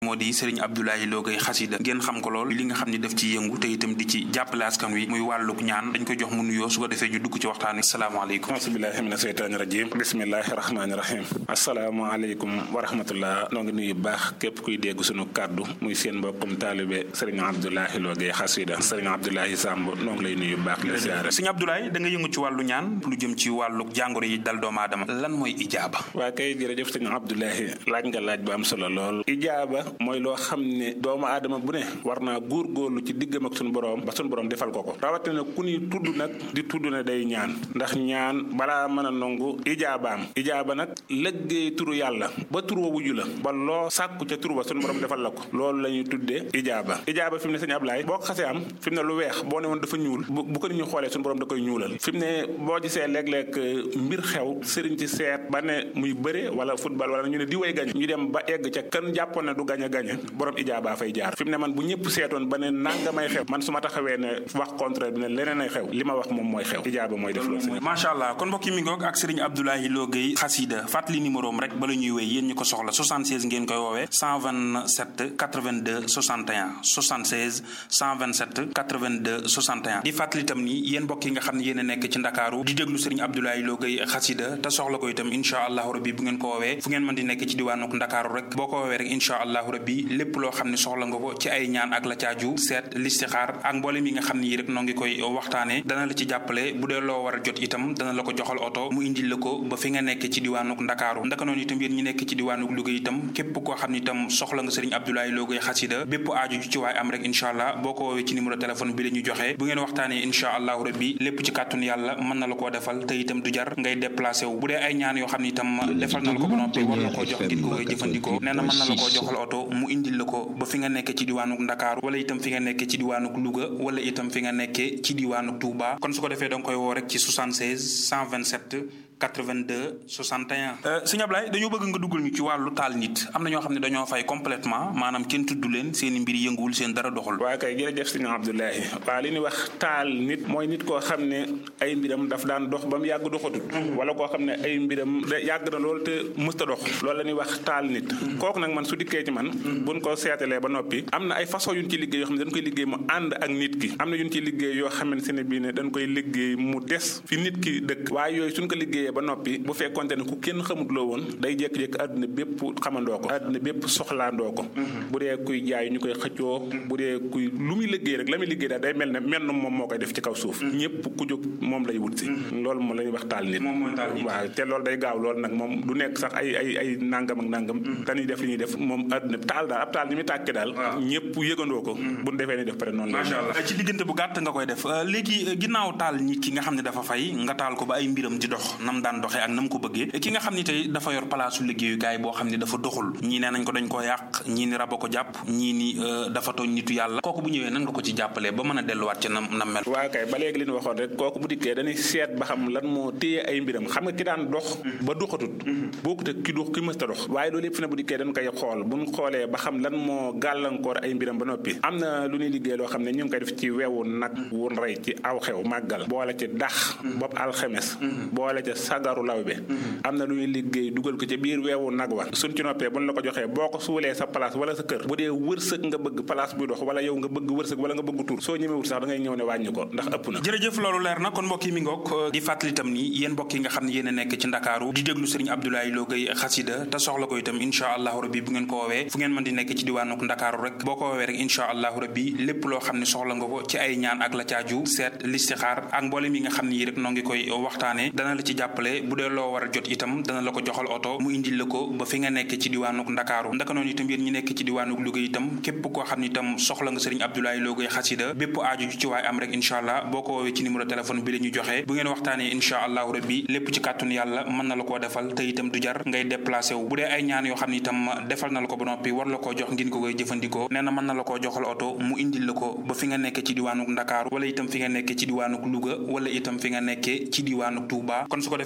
moo di Serigne Abdoulaye Lo Gaye xasida ngeen xam ko lool li nga xam ni daf ci yëngu te itam di ci jàppale askan wi muy wàlluk ñaan dañ koy jox mu nuyoo su ko defee ñu dugg ci waxtaan wi salaamaaleykum asubillahi mina seytaani rajim bismillahi rahmaani rahim asalaamaaleykum wa rahmatullah noo ngi nuyu baax képp kuy dégg sunu kàddu muy seen mbokkum taalibe Serigne Abdoulaye Lo Gaye xasida Serigne Abdoulaye Samb noo ngi lay nuyu baax la siyaare Serigne Abdoulaye da nga yëngu ci wàllu ñaan lu jëm ci wàlluk jàngoro yi dal doomu aadama lan mooy ijaaba waa kay jërëjëf Serigne Abdoulaye laaj nga laaj bu am solo lool ijaaba mooy loo xam ne doomu aadama bu ne war naa góorgóorlu ci diggam ak sunu borom ba sunu borom defal ko ko rawatina ku ñuy tudd nag di tudd ne day ñaan ndax ñaan balaa mën a nangu ijaabaam ijaaba nag lëggéey turu yàlla ba tur wa wuju la ba loo sàkku ca tur ba sunu borom defal la ko loolu la ñuy tuddee ijaaba ijaaba fi mu ne sëñ Ablaye boo ko xasee am fi mu ne lu weex boo ne woon dafa ñuul bu ko nit ñu xoolee sunu borom da koy ñuulal fi mu ne boo gisee léeg-léeg mbir xew sëriñ ci seet ba ne muy bëre wala football wala ñu ne di way gañ ñu dem ba egg ca kan jàppoon ne du gañ a gañe borom ijaaba fay jaar fi mu ne man bu ñëpp seetoon ba ne nangamay xew man su ma taxawee ne wax contraire bi ne leneen ay xew li ma wax moom mooy xew ijaaba mooy def loolu macha allah kon mbokki mi ngoog ak Serigne Abdoulaye Lo Gaye xasida fàttali numéro am rek bala ñuy wéy yéen ñu ko soxla 76 ngeen koy woowee 127 82 61 76 127 82 61 di fàttali itam ni yéen mbokk yi nga xam ne yéen a nekk ci Ndakaaru di déglu Serigne Abdoulaye Lo Gaye xasida te soxla ko itam incha allahu rabbi bu ngeen ko woowee fu ngeen mën di nekk ci diwaanuk Ndakaaru rek boo ko woowee rek incha allahu rabbi lépp loo xam ne soxla nga ko ci ay ñaan ak la caaju seet listixaar ak mboolem yi nga xam ne yi rek noo ngi koy waxtaane dana la ci jàppale bu dee loo war a jot itam dana la ko joxal oto mu indil la ko ba fi nga nekk ci diwaanuk Ndakaaru ndaka noonu itam yéen ñi nekk ci diwaanuk Louga itam képp koo xam ne itam soxla nga Serigne Abdoulaye Lo Gaye xasida bépp aaju ci waay am rek incha allah boo ko woowee ci numéro téléphone bi la ñu joxe bu ngeen waxtaanee incha allahu rabbi lépp ci kàttun yàlla mën na la koo defal te itam du jar ngay déplacé wu bu dee ay ñaan yoo xam ne itam defal na la ko ba noppi war la koo jox ngir ko koy jëfandikoo nee na mën na la koo joxal oto mu indil la ko ba fi nga nekk ci diwaanuk Ndakaaru wala itam fi nga nekk ci diwaanuk Louga wala itam fi nga nekkee ci diwaanuk Touba kon su ko defee danga koy woo rek ci 76 127 82 61. sëñ Ablaye dañoo bëgg nga duggal ñu ci wàllu taal nit am na ñoo xam ne dañoo fay complètement maanaam kenn tudd leen seen i mbir yënguwul seen dara doxul. waaw kay jërëjëf sëñ Abdoulaye waaw li ñuy wax taal nit mooy nit koo xam ne ay mbiram daf daan dox ba mu yàgg doxatut. wala koo xam ne ay mbiram yàgg na loolu te mësta dox. loolu la ñuy wax taal nit. kooku nag man su dikkee ci man. buñ ko seetalee ba noppi. am na ay façon yu ñu ci liggéey yoo xam ne dañ koy liggéey mu ànd ak nit ki. am na yu ñu ci liggéey yoo xamante ne bii ne dañ koy liggéey mu des fi nit ki dëkk. waaye yooyu suñ ko liggéeyee ba noppi bu fekkonte ne ku kenn xamut loo woon day jékki-jékki àdduna bépp xamandoo ko àdduna bépp soxlaandoo ko bu dee kuy jaay ñu koy xëccoo bu dee kuy lu muy liggéey rek la muy liggéey daal day mel ne menn moom moo koy def ci kaw suuf ñëpp ku jóg moom lay wut si loolu moom la ñuy wax taal nit waaw te loolu day gaaw loolu nag moom du nekk sax ay ay ay nangam ak nangam dañuy def li ñuy def moom àdduna taal daal ab taal ni muy tàkke daal ñëpp yëgandoo ko bu defee ni def pare noonu la macha allah ci diggante bu gàtt nga koy def léegi ginnaaw taal nit ki nga xam ne dafa fay nga taal ko ba ay mbiram di dox nam daan doxee ak nam ko bëggee ki nga xam ni tey dafa yor palaasu liggéeyukaay boo xam ne dafa doxul ñii nee nañ ko dañ koo yàq ñii ni raba ko jàpp ñii ni dafa tooñ nitu yàlla kooku bu ñëwee nan nga ko ci jàppalee ba mën a delluwaat ci nam nam mel waaw kay ba léegi li ñu waxoon rek kooku bu dikkee dañuy seet ba xam lan moo téye ay mbiram xam nga ki daan dox ba doxatut bokkut ak ki dox ki mësta dox waaye loolu yëpp fi ne bu dikkee dañ koy xool buñ xoolee ba xam lan moo gàllankoor ay mbiram ba noppi am na lu ñuy liggéey loo xam ne ñu ngi koy def ci wewu nag wun rey ci aw xew màggal boole ci dax bopp alxemes boole ca sagaru lawbe am na lu ñuy liggéey dugal ko ci biir weewu nag wa suñ ci noppee buñ la ko joxee boo ko suulee sa place wala sa kër bu dee wërsëg nga bëgg place buy dox wala yow nga bëgg wërsëg wala nga bëgg tur soo ñemewut sax da ngay ñëw ne wàññi ko ndax ëpp na jërëjëf loolu leer na kon mbokk yi mi ngoog di fàttali itam ni yéen mbokk yi nga xam ne yéen a nekk ci Ndakaaru di déglu Serigne Abdoulaye Lo Gaye xasida te soxla ko itam incha allahu rabbi bu ngeen ko woowee fu ngeen mën di nekk ci diwaanuk Ndakaaru rek boo ko woowee rek incha allahu rabbi lépp loo xam ne soxla nga ko ci ay ñaan ak la caaju seet listixaar ak mboolem yi nga xam ne yi rek noo ngi koy waxtaane dana la ci jàppale bu dee loo war a jot itam dana la ko joxal oto mu indil la ko ba fi nga nekk ci diwaanuk Ndakaaru ndaka noonu itam yéen ñi nekk ci diwaanuk Louga itam képp koo xam ne itam soxla nga Serigne Abdoulaye Lo Gaye xasida bépp aaju ci waay am rek incha allah boo ko woowee ci numéro téléphone bi la ñu joxe bu ngeen waxtaanee incha allahu rabbi lépp ci kàttun yàlla mën na la koo defal te itam du jar ngay déplacé wu bu dee ay ñaan yoo xam ne itam defal na la ko ba noppi war la koo jox ngeen ko koy jëfandikoo nee na mën na la koo joxal oto mu indil la ko ba fi nga nekk ci diwaanuk Ndakaaru wala itam fi nga nekk ci diwaanuk Louga wala itam fi nga nekkee ci diwaanuk Touba kon su ko defee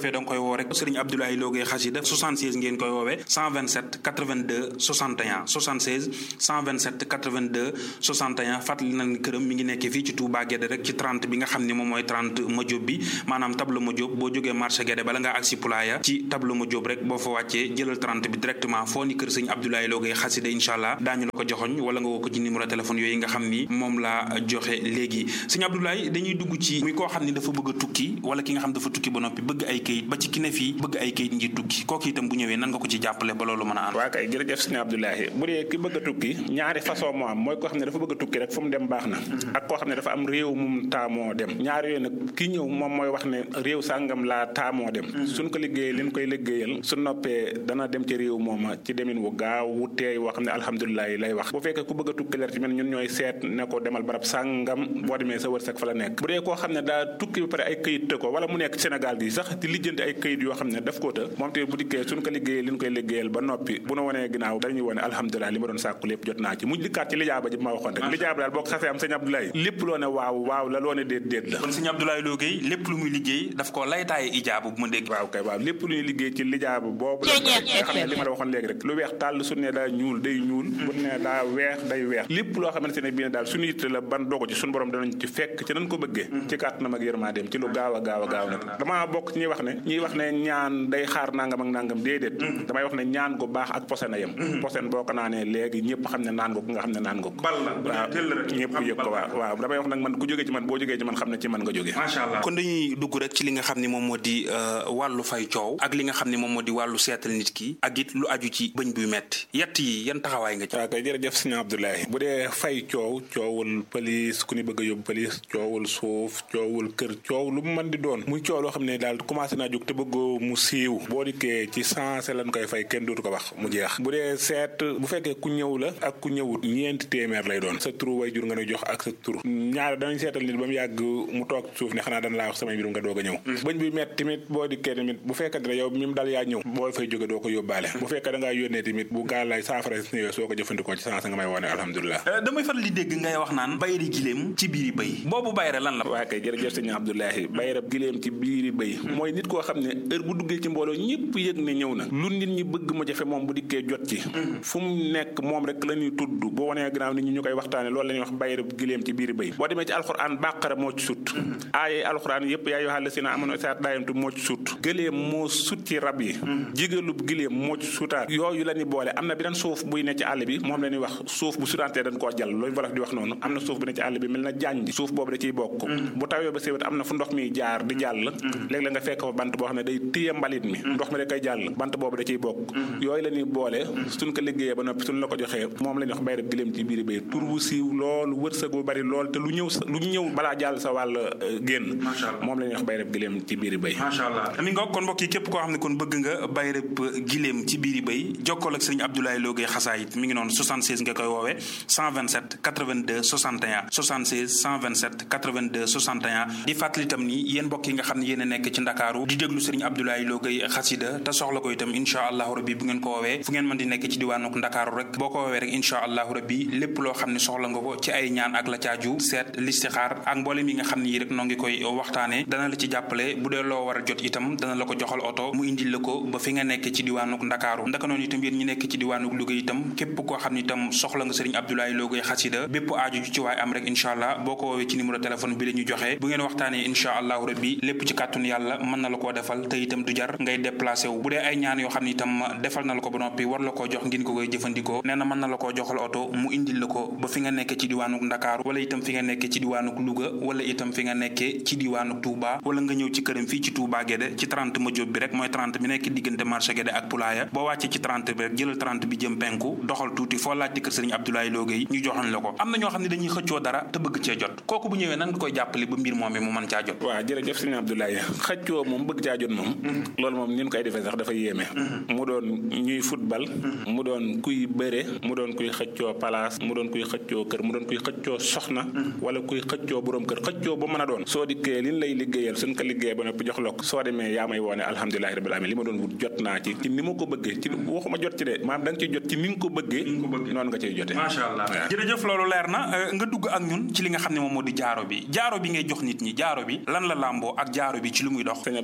defee da nga koy woo rek Serigne Abdoulaye Lo Gueye xasida 76 ngeen koy woowee 127 82 61 76 127 82 61 fàttali nañ këram mi ngi nekk fii ci Touba Guédé rek ci 30 bi nga xam ne moom mooy 30 Madiop bi maanaam tableau Madiop boo jógee marché Guédé bala ngaa agsi Poulaya ci tableau Madiop rek boo fa wàccee jëlal 30 bi directement foo ni kër sëñ Abdoulaye Lo Gueye xasida incha allah daañu la ko joxoñ wala nga woo ko ci numéro téléphone yooyu nga xam ni moom laa joxe léegi sëñ Abdoulaye dañuy dugg ci muy koo xam ni dafa bëgg a tukki wala ki nga xam dafa tukki ba noppi bëgg ay kayit ba ci ki ne fii bëgg ay kayit ngir tukki kooku itam bu ñëwee nan nga ko ci jàppale ba loolu mën a ànd waa kay jërëjëf sëñ Abdoulaye bu dee ki bëgg a tukki ñaari façon moo am mooy koo xam ne dafa bëgg a tukki rek fu mu dem baax na ak koo xam ne dafa am réew mum taamoo dem ñaari yooyu nag ki ñëw moom mooy wax ne réew sàngam laa taamoo dem suñ ko liggéeyee liñ koy liggéeyal su noppee dana dem ci réew mooma ci demin wu gaaw wu teey woo xam ne alhamdulilah lay wax bu fekkee ku bëgg a tukki leer ci mel ñun ñooy seet ne ko demal barab sàngam boo demee sa wërsëg fa la nekk bu dee koo xam ne daa tukki ba pare ay këyit të ko wala mu nekk Sénégal gi sax di lijjanti ay këyit yoo xam ne daf koo të moom te bu dikkee suñ ko liggéeyee liñ koy liggéeyal ba noppi bu nu wanee ginnaaw dañuy wone alhamdulilah li ma doon sàkku lépp jot naa ci mu dikkaat ci lijaaba ji ma waxoon rek lijaaba daal boo ko xasee am sëñ Abdoulaye lépp loo ne waaw waaw la loo ne déet déet la kon sëñ Abdoulaye Lo Gueye lépp lu muy liggéey daf ko laytaaye ijaabu bu ma dégg waaw kay waaw lépp lu ñuy liggéey ci lijaaba boobu la nga xam ne li ma la waxoon léegi rek lu weex tàll su ne daa ñuul day ñuul bu ne daa weex day weex lépp loo xamante ne bii ne daal suñu yitte la ban dogu ci suñu borom danañ ci fekk ci nañ ko bëggee ci kàttanam ak yërmandeem ci lu gaaw a gaaw a gaaw nag damaa bokk ci ñuy wax ne ñuy wax ne ñaan day xaar nangam ak nangam déedéet damay wax ne ñaan gu baax ak posen a yem posen boo ko naanee léegi ñëpp xam ne naan nga ko nga xam ne naan nga ko waaw ñëpp yëg ko waaw waaw damay wax nag man ku jógee ci man boo jógee ci man xam ne ci man nga jógee macha allah kon dañuy dugg rek ci li nga xam ne moom moo di wàllu fay coow ak li nga xam ne moom moo di wàllu seetal nit ki ak it lu aju ci bëñ buy metti yett yi yan taxawaay nga ci waaw kay jërëjëf sëñ Abdoulaye bu dee fay coow coowul pëlis ku ni bëgg a yóbbu pëlis coowul suuf coowul kër coow lu mu mën di doon muy coow loo xam ne daal commencé naa jóg te bëggoo mu siiw boo dikkee ci sensé lañ koy fay kenn dootu ko wax mu jeex bu dee seet bu fekkee ku ñëw la ak ku ñëwut ñeenti téeméer lay doon sa turu way jur nga ne jox ak sa tur ñaar danañ seetal nit ba mu yàgg mu toog suuf ne xanaa dana laa wax samay mbirum nga doog a ñëw bëñ bi met tamit boo dikkee tamit bu fekkee ne yow mi mu dal yaa ñëw boo fay jóge doo ko yóbbaale bu fekkee da ngaa yónnee tamit bu gaal lay saafara si ñëwee soo ko jëfandikoo ci sensé nga may wone alhamdulilah damay faral di dégg ngay wax naan bayri giléem ci biiri bëy boobu bayre lan la waa kay jërëjëf sëñ Abdoulahi bayrab giléem ci biiri bëy mooy nit koo xam ne heure bu duggee ci mbooloo ñëpp yëg ne ñëw na lu nit ñi bëgg mu jafe moom bu dikkee jot ci fu mu nekk moom rek la ñuy tudd boo wanee gannaaw nit ñi ñu koy waxtaane loolu la ñuy wax bayrab giléem ci biiri bëy boo demee ci alxuraan bàqara moo ci sut aaye alxuraan yëpp yaa yoo xam ne si na amoon saat daayamtu moo ci sut gëléem moo sut ci rab yi jigéelub giléem moo ci sutaat yooyu la ñuy boole am na beneen suuf buy ne ci àll bi moom la ñuy wax suuf bu sutantee dañ koo jàll loolu wolof di wax noonu am na suuf bu ne ci àll bi mel na jànj suuf boobu da ciy bokk bu tawee ba séwét am na fu ndox mi jaar di jàll léegi la nga fekk fa bant boo xam ne day téye mbalit mi ndox mi da koy jàll bant boobu da ciy bokk yooyu la ñuy boole suñ ko liggéeyee ba noppi suñ la ko joxee moom la ñuy wax bayrab giléem ci biiri bay tur wu siiw lool wërsëg bu bari lool te lu ñëw lu ñëw balaa jàll sa wàll génn moom la ñuy wax bayrab giléem ci biiri bay macha allah mi nga kon mbokk yi képp koo xam ne kon bëgg nga bayrab giléem ci biiri bay jokkool ak sëriñ Abdoulaye Lo Gueye xasaayit mi ngi noonu 76 nga koy woowee 127 82 61 76 127 82 61 di fàttali itam ni yéen mbokk yi nga xam ne yéen a nekk ci ndakaaru di déglu sëriñ Abdoulaye Lo Gueye xasida te soxla ko itam incha allahu rabbi bu ngeen ko woowee fu ngeen mën di nekk ci diwaanuk ndakaaru rek boo ko woowee rek incha allahu rabbi lépp loo xam ne soxla nga ko ci ay ñaan ak la caaju seet listixaar ak mboolem yi nga xam ne yi rek noo ngi koy waxtaane dana la ci jàppale bu dee loo war a jot itam dana la ko joxal oto mu indil la ko ba fi nga nekk ci diwaanuk ndakaaru ndaka noonu itam yéen ñi nekk ci diwaanuk Louga itam képp koo xam ne itam soxla nga sëriñ Abdoulaye Lo Gueye xasida bépp aaju ju ci waay am rek incha allah boo ko woowee ci numéro téléphone bi la ñu joxe bu ngeen waxtaanee incha allahu rabbi lépp ci kàttun yàlla mën na la koo defal te itam du jar ngay déplacé wu bu dee ay ñaan yoo xam ne itam defal na la ko ba noppi war la koo jox ngeen ko koy jëfandikoo nee na mën na la koo joxal oto mu indil la ko ba fi nga nekk ci diwaanuk ndakaaru wala itam fi nga nekk ci diwaanuk Louga wala itam fi nga nekkee ci diwaanuk Touba wala nga ñëw ci këram fii ci Touba Guédé ci 30 ma jóob bi rek mooy 30 bi nekk diggante marché Guédé ak Poulaya boo wàccee ci 30 bi rek jëlal 30 bi jëm penku doxal tuuti foo laajte kër sëriñ Abdoulaye Lo Gueye ñu joxoon la ko am na ñoo xam ne dañuy xëccoo dara te bëgg cee jot kooku bu ñëwee nan nga koy jàppale ba mbir moom mi mu mën caa jot waaw jërëjëf sëriñ Abdoulaye xëccoo moom bëgg caa jot moom loolu moom ni ñu koy defee sax dafa yéeme mu doon ñuy football mu doon kuy bëre mu doon kuy xëccoo place mu doon kuy xëccoo kër mu doon kuy xëccoo soxna wala kuy xëccoo borom kër xëccoo ba mën a doon soo dikkee liñ lay liggéeyal suñ ko liggéeyee ba noppi jox la ko soo demee yaa may woone alhamdulilahi rabbil alamin li ma doon wut jot naa ci ci ni ma ko bëggee ci waxuma jot ci de maanaam da nga ciy jot ci ni nga ko bëggee noonu nga ciy jotee macha allah jërëjëf loolu leer na nga dugg ak ñun ci li nga xam ne moom moo di jaaro bi jaaro bi ngay jox nit ñi jaaro bi lan la làmboo ak jaaro bi ci lu muy dox sëñ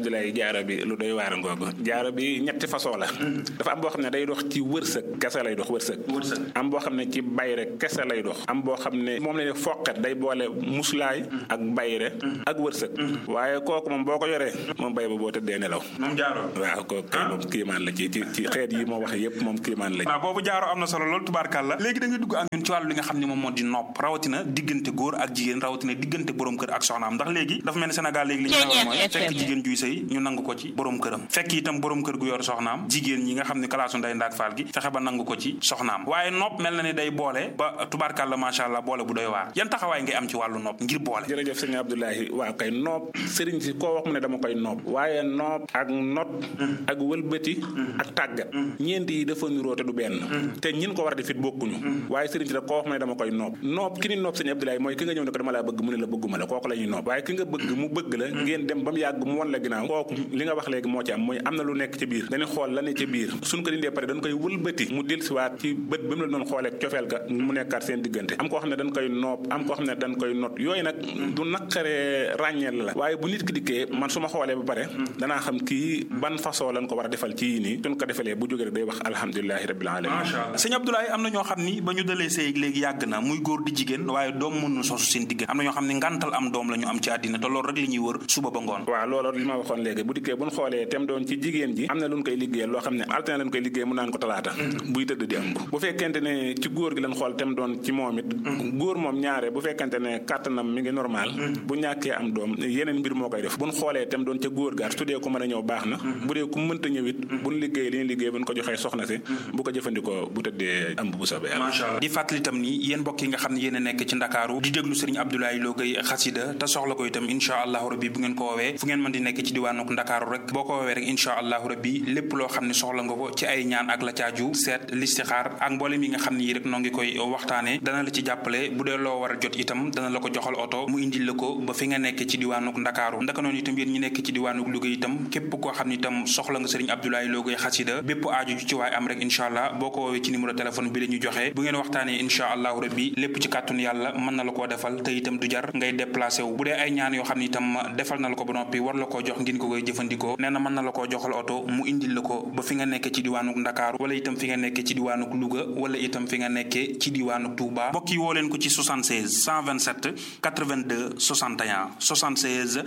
Abdoulaye jaaro bi lu doy waar ngoogu jaaro bi ñetti façon la dafa am boo xam ne day dox ci wërsëg kese lay dox wërsëg am boo xam ne ci bayre kese lay dox am boo xam ne moom la ne foqet day boole muslaay ak bayre ak wërsëg waaye kooku moom boo ko yoree moom bay ba boo tëddee nelaw moom jaaro waaw kooku kay moom kiimaan la ci ci ci xeet yi moo wax yépp moom kiimaan la waaw boobu jaaro am na solo loolu tubaarkàlla léegi da ngay dugg ak ñun ci wàllu li nga xam ne moom moo di nopp rawatina diggante góor ak jigéen rawatina diggante borom kër ak soxnaam ndax léegi dafa mel ni Sénégal léegi li ñu xewal mooy fekk jigéen juy sëy ñu nangu ko ci borom këram fekk itam borom kër gu yor soxnaam jigéen ñi nga xam ne kalaasu nday ndaak faal gi fexe ba nangu ko ci soxnaam waaye nopp mel na ni day boole ba tubaarkàlla macha allah boole bu doy waar yan taxawaay ngay am ci wàllu nopp ngir boole jërëjëf sëñ Abdoulahi waaw kay nopp sëriñ si koo wax mu ne dama koy nopp waaye nopp ak not ak wëlbati ak tàggat ñeent yi dafa niroo te du benn te ñin ko war a def it bokkuñu waaye sëriñ si da koo wax mu ne dama koy nopp nopp ki ni nopp sëñ Abdoulahi mooy ki nga ñëw ne ko dama laa bëgg mu ne la bëgguma la kooku la ñuy nopp waaye ki nga bëgg mu bëgg la ngeen dem ba mu yàgg mu won la ginnaaw kooku li nga wax léegi moo ci am mooy am na lu nekk ci biir dañuy xool la ne ci biir suñ ko dindee pare dañ koy wëlbati mu dellusiwaat ci bët ba mu la doon xoolee cofeel ga mu nekkaat seen diggante am koo xam ne dañ koy nopp am koo xam ne dañ koy not yooyu nag du naqaree ràññeel la waaye bu nit ki dikkee man su ma xoolee ba pare danaa xam kii ban façon lañ ko war a defal ci yii nii suñ ko defalee bu jógee rek day wax alhamdulilahi rabbil alamin macha allah sëñ Abdoulaye am na ñoo xam ni ba ñu dalee sëy léegi yàgg na muy góor di jigéen waaye doom mënu sosu seen diggante am na ñoo xam ne ngantal am doom la ñu am ci àddina te loolu rek li ñuy wër suba ba ngoon waaw loolu li ma waxoon léegi bu dikkee buñ xoolee tem doon ci jigéen ji am na luñ koy liggéeyal loo xam ne altine lañ koy liggéey mu naan ko talaata buy tëdd di ëmb bu fekkente ne ci góor gi lañ xool tem doon ci moom it góor moom ñaare bu fekkente ne kàttanam mi ngi normal bu ñàkkee am doom yeneen mbir moo koy def buñ xoolee tem doon ca góor gaar su dee ko mën a ñëw baax na bu dee ku mënta ñëw it buñ liggéey li ñu liggéey buñ ko joxee soxna si bu ko jëfandikoo bu tëddee ëmb bu soobee yàlla macha allah di fàttali itam ni yéen mbokk yi nga xam ne yéen a nekk ci ndakaaru di déglu sëriñ Abdoulaye Lo Gueye xasida te soxla ko itam incha allahu rabbi bu ngeen ko woowee fu ngeen mën di nekk ci diwaanuk ndakaaru rek boo ko woowee rek incha allahu rabbi lépp loo xam ne soxla nga ko ci ay ñaan ak la caaju seet listixaar ak mboolem yi nga xam ne yi rek noo ngi koy waxtaane dana la ci jàppale bu dee loo war a jot itam dana la ko joxal oto mu indil la ko ba fi nga nekk ci diwaanuk ndakaaru ndaka noonu itam yéen ñi nekk ci diwaanuk Louga itam képp koo xam ne itam soxla nga sëriñ Abdoulaye Lo Gueye xasida bépp aaju ju ci waay am rek incha allah boo ko woowee ci numéro téléphone bi la ñu joxe bu ngeen waxtaanee incha allahu rabbi lépp ci kàttun yàlla mën na la koo defal te itam du jar ngay déplacé wu bu dee ay ñaan yoo xam ne itam defal na la ko ba noppi war la koo jox ngeen ko koy jëfandikoo nee na mën na la koo joxal oto mu indil la ko ba fi nga nekk ci diwaanuk Ndakaaru wala itam fi nga nekk ci diwaanuk Louga wala itam fi nga nekkee ci diwaanuk Touba mbokk yi woo leen ko ci 76 127 82 61 76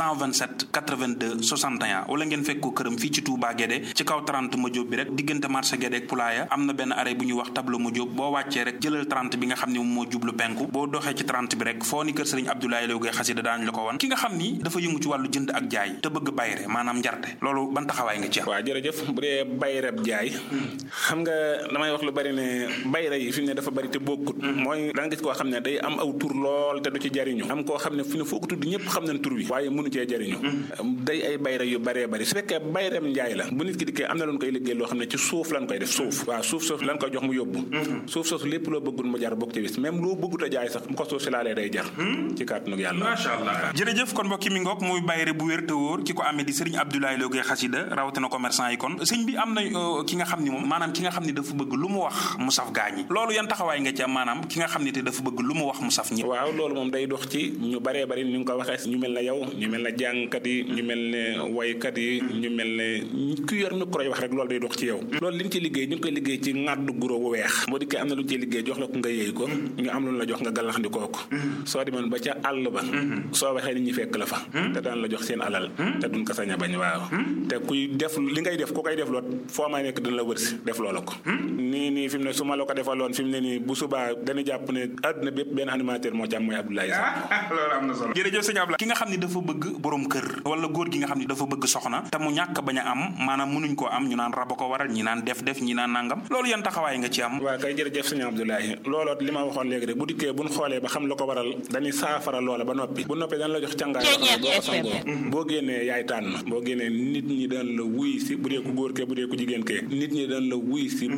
127 82 61 wala ngeen fekk ko këram fii ci Touba Guédé ci kaw 30 ma jóob bi rek diggante marché Guédé ak Poulaya am na benn arrêt bu ñuy wax tableau ma jóob boo wàccee rek jëlal 30 bi nga xam ne moom moo jublu penku boo doxee ci 30 bi rek foo ni kër sëriñ Abdoulaye Lo Gueye xasida daañu la ko wan ki nga xam ni dafa yëngu ci wàllu jënd ak jaay te bëgg bayre maanaam njarte loolu ban taxawaay nga ci am waaw jërëjëf bu dee bayreb jaay xam nga damay wax lu bari ne bayre yi fi mu ne dafa bari te bokkut mooy da nga gis koo xam ne day am aw tur lool te du ci jariñu am koo xam ne fi ne foo ko tudd ñëpp xam nañ tur wi waaye mënu cee jariñu day ay bayre yu baree bari su fekkee bayreb njaay la bu nit ki dikkee am na lu koy liggéey loo xam ne ci suuf lan koy def suuf waaw suuf soosu lan koy jox mu yóbbu suuf soosu lépp loo bëggul mu jar bokk ci bis même loo bëggut a jaay sax mu ko suuf si laalee day jar ci kàttanu yàlla macha allah jërëjëf kon mbokki mi ngoog muy bayre bu wér te wóor ki ko amee di sëriñ Abdoulaye Lo Gueye xasida rawatina commerçant yi kon sëñ bi am na ki nga xam ni moom maanaam ki nga xam ni dafa bëgg lu mu wax mu saf gaañi loolu yan taxawaay nga ci am maanaam ki nga xam ni te dafa bëgg lu mu wax mu saf ñi waaw loolu moom day dox ci ñu baree bari ni nga ko waxee ñu mel ne yow ñu mel ne jàngkat yi ñu mel ne waykat yi ñu mel ne ku yor micro yi wax rek loolu day dox ci yow loolu li ñu ci liggéey ñu ngi koy liggéey ci ŋàddu guro bu weex boo dikkee am na lu ñu ciy liggéey jox la ko nga yëy ko ñu am lu la jox nga gàllaxndikoo ko soo demoon ba ca àll ba soo waxee nit ñi fekk la fa te daan la jox seen alal te duñ ko sañ a bañ waaw te kuy def li ngay def ku koy def loot foo may nekk dina la wërsi def loola ko nii nii fi mu ne su ma la ko defaloon fi mu ne nii bu subaa dañu jàpp ne àdduna bépp benn animateur moo ci am mooy Abdoulaye Sarr loolu am na solo jërëjëf sëñ Abdoulaye ki nga xam ne dafa bëgg borom kër wala góor gi nga xam ne dafa bëgg soxna te mu ñàkk bañ a am maanaam mënuñ koo am ñu naan raba ko waral ñi naan def def ñi naan nangam loolu yan taxawaay nga ci am waaw kay jërëjëf sëñ Abdoulaye looloot li ma waxoon léegi rek bu dikkee buñ xoolee ba xam la ko waral dañuy saafara loola ba noppi bu noppee dañ la jox càngaay boo xam ne boo ko sangoo boo génnee yaay tànn boo génnee nit ñi dañ la wuy si bu dee ku góor kee bu dee ku jigéen kee nit ñi dañ la wuy si bëgg la bëgg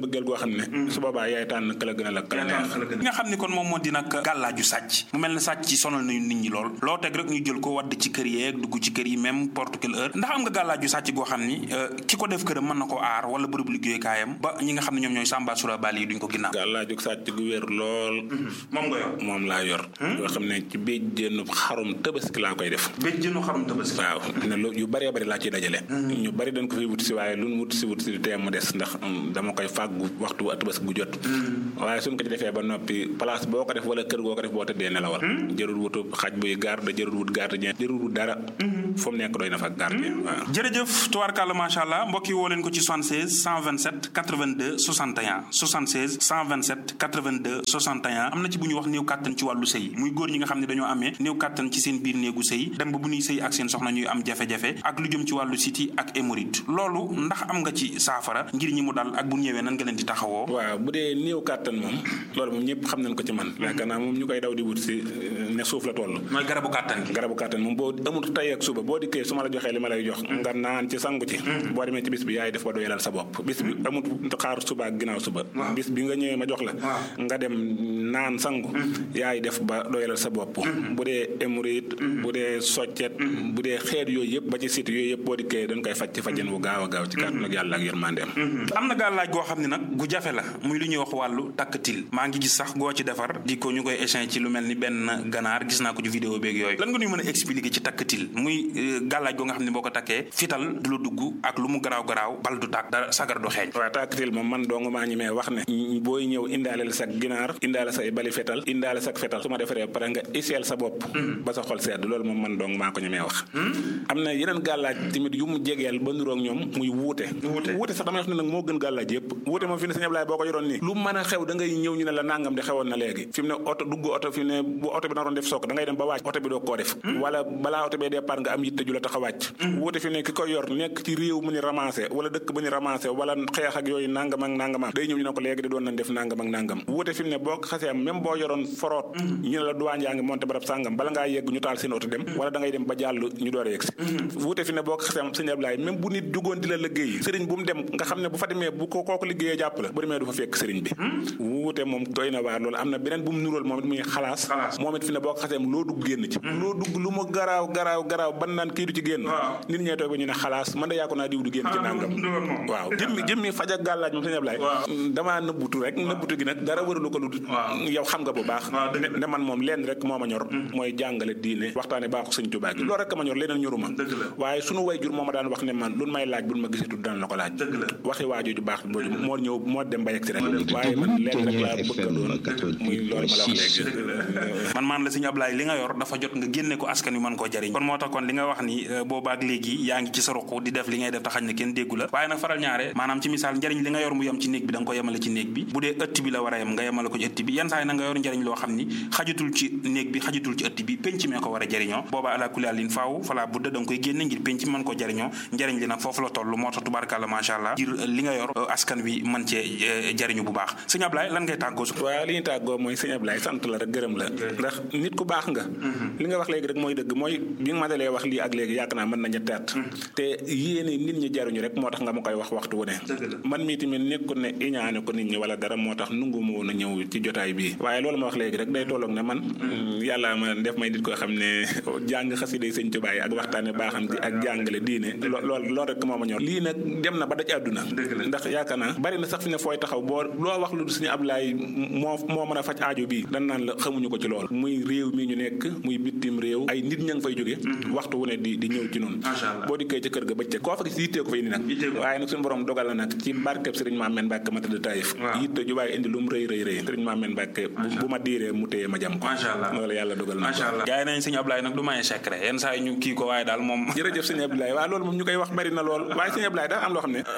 mbëggeel goo xam ne su boobaa yaay tànn kala gën a la kala neex li nga xam ni kon moom moo di nag gàllaaju sàcc mu mel ne sàcc ci sonal nañu nit ñi lool loo teg rek ñu jël ko wadd ci kër yeeg dugg ci kër yi même porte quelle heure ndax am nga gàllaaju sàcc goo xam ni ki ko def këram mën na ko aar wala bërëb liggéeykaayam ba ñi nga xam ne ñoom ñooy sàmba sura bali yi duñ ko ginnaaw gàllaaju sàcc gu wér lool moom nga yor moom laa yor yoo xam ne ci béjjéenu xarum tabaski laa koy def béjjéenu xarum tabaski waaw ne lu yu bëree bëri laa ciy dajale ñu bëri dañ ko fi wut si waaye lu wut si wut si tee mu des ndax dama koy fàggu waxtu tabaski gu jot waaye suñ ko ci defee ba noppi place boo ko def wala kër goo ko def boo tëddee nelawal jërul wutu xaj buy garde jërul wut gardien jërul wut dara fu mu nekk doy na fa gardien waaw jërëjëf tubaarkàlla macha allah mbokk yi woo leen ko ci 76 127 82 61 76 127 82 61 am na ci bu ñu wax néew kàttan ci wàllu sëy muy góor ñi nga xam ne dañoo amee néew kàttan ci seen biir néegu sëy dem ba bu ñuy sëy ak seen soxna ñuy am jafe-jafe ak lu jëm ci wàllu siti ak hémorroïde loolu ndax am nga ci saafara ngir ñi mu dal ak bu ñëwee nan nga leen di taxawoo waaw bu dee néew kàttan moom loolu moom ñëpp xam nañ ko ci man yaakaar naa moom ñu koy daw di wut si ne suuf la toll mooy garabu kàttan gi garabu kàttan moom boo amul tey ak suba boo dikkee su ma la joxee li ma lay jox nga naan ci sangu ci boo demee ci bis bi yaay def ba doyalal sa bopp bis bi amul xaar suba ak ginnaaw suba bis bi nga ñëwee ma jox la nga dem naan sangu yaay def ba doyalal sa bopp bu dee hémorroïde bu dee soccet bu dee xeet yooyu yëpp ba ci site yooyu yëpp boo dikkee dañ koy faj ci fajeen wu gaaw a gaaw ci kàttan ak yàlla ak yërmandeem am na gàllaaj goo xam ne nag gu jafe la muy lu ñuy wax wàllu takkatil maa ngi gis sax goo ci defar di ko ñu koy échange ci lu mel ni benn ganaar gis naa ko ci vidéo beeg yooyu lan nga ñuy mën a expliquer ci takkatil muy gàllaaj goo nga xam ne boo ko takkee fital du la dugg ak lu mu garaaw garaaw bal du tàkk dara sagar du xeeñ waaw takkatil moom man dong maa ñi mee wax ne booy ñëw indaaleel sa ginaar indaale say bali fetal indaale sa fetal su ma defaree pare nga iseel sa bopp ba sa xol sedd loolu moom man dong maa ko ñemee wax am na yeneen gàllaaj tamit yu mu jegeel ba nuroog ñoom muy wuute wuute sax damay wax ne nag moo gën gàllaaj yëpp wuute moom fi ne sëñ Ablaye boo ko yoroon nii lu mën a xew da ngay ñëw ñu ne la nangam di xewoon na léegi fi mu ne oto dugg oto fi mu ne bu oto bi naroon def sook da ngay dem ba wàcc oto bi doo koo def wala balaa oto bee départ nga am yitte ju la tax a wàcc wuute fi mu ne ki koy yor nekk ci réew mu ñu ramassé wala dëkk ba ñu ramassé wala xeex ak yooyu nangam ak nangam day ñëw ñu ne ko léegi di doon nañ def nangam ak nangam wuute fi mu ne boo xasee même boo yoroon foroot ñu ne la duwaan yaa ngi monté barab sàngam bala ngaa yegg ñu taal seen oto dem wala da ngay dem ba jàll ñu door a yegg si wuute fi ne boo xasee sëñ Ablaye même bu nit jugoon di la liggéey sëriñ bu mu dem nga xam ne bu fa demee bu ko kooku liggéeyee jàpp la bu demee du fa fekk sëriñ bi wuute moom doy na waar loolu am na beneen bu mu nuróol moom it muy xalaas moom it fi ne boo ko xasee loo dugg génn ci loo dugg lu mu garaaw garaaw garaaw ban naan kii du ci génn nit ñee toog ba ñu ne xalaas man da yaa ko naa diw du génn ci nangam waaw jëmmi jëmmi faj ak gàllaaj moom sëñ Ablaye damaa nëbbutu rek nëbbutu gi nag dara wëralu ko lu yow xam nga bu baax ne man moom lenn rek moo ma ñor mooy jàngale diine waxtaane baaxu sëñ Tuubaa gi loolu rek ma ñor leneen ñoruma waaye sunu way jur moo ma daan wax ne man lu may laaj bu ma gisatu daan la ko laaj waxi waaju ju baax booju moo ñëw moo dem ba yegg si rek waaye man lenn rek laa bëgg a doon muy loolu ma la wax léegi man maan la sëñ Ablaye li nga yor dafa jot nga génne ko askan wi mën koo jariñ kon moo tax kon li nga wax ni boobaak léegi yaa ngi ci sa ruq di def li ngay def te xañ ne kenn déggu la waaye nag faral ñaare maanaam ci misaal njariñ li nga yor mu yem ci néeg bi da nga ko yemale ci néeg bi bu dee ëtt bi la war a yem nga yemale ko ci ëtt bi yenn saa yi na nga yor njariñ loo xam ni xajatul ci néeg bi xajatul ci ëtt bi penc mee ko war a jariñoo booba ala kulli lin faaw fala budda da nga koy génne ngir penc mën koo jariñoo njariñ li nag foofu la toll moo tax tubaarkàlla macha allah ngir li nga yor askan wi mën cee jariñu bu baax sëñ Ablaye lan ngay tàggoo waaw li ñu tàggoo mooy sëñ Ablaye sant la rek gërëm la ndax nit ku baax nga li nga wax léegi rek mooy dëgg mooy bi nga ma dalee wax lii ak léegi yàgg naa mën na ñetti at te yéene nit ñi jaruñu rek moo tax nga ma koy wax waxtu wu ne man mii tamit nekkul ne iñaane ko nit ñi wala dara moo tax nungu ma woon a ñëw ci jotaay bii waaye loolu ma wax léegi rek day tolloog ne man yàlla ma def may nit koo xam ne jàng xasida sëñ Tuubaa yi ak waxtaane baaxam ci ak jàngale diine lool loolu rek moo ma ñor lii nag dem na ba daj àdduna ndax yaakaar naa bari na sax fi ne fooy taxaw boo loo wax lu suñu Ablaay moo moo mën a faj aajo bii dan naan la xamuñu ko ci lool muy réew mi ñu nekk muy bitim réew ay nit ña ngi fay jóge waxtu wu ne di di ñëw ci noonu boo dikkee ca kër ga bëccëg koo fa gis yittee ko fay indi nag waaye nag suñu borom dogal na nag ci barkeb sëriñ Maameen Mbàkke ma tëdd Taïf yitte ju bàyyi indi lu mu rëy rëy rëy sëriñ Maameen Mbàkke bu ma diiree mu téye ma jam ko loolu yàlla dogal na gaay nañ sëñ Ablaye nag du maye secret yenn saa yi ñu kii ko waaye daal moom jërëjëf sëñ Ablaye waaw loolu moom ñu koy wax bari na lool waaye sëñ Ablaye daal am loo xam ne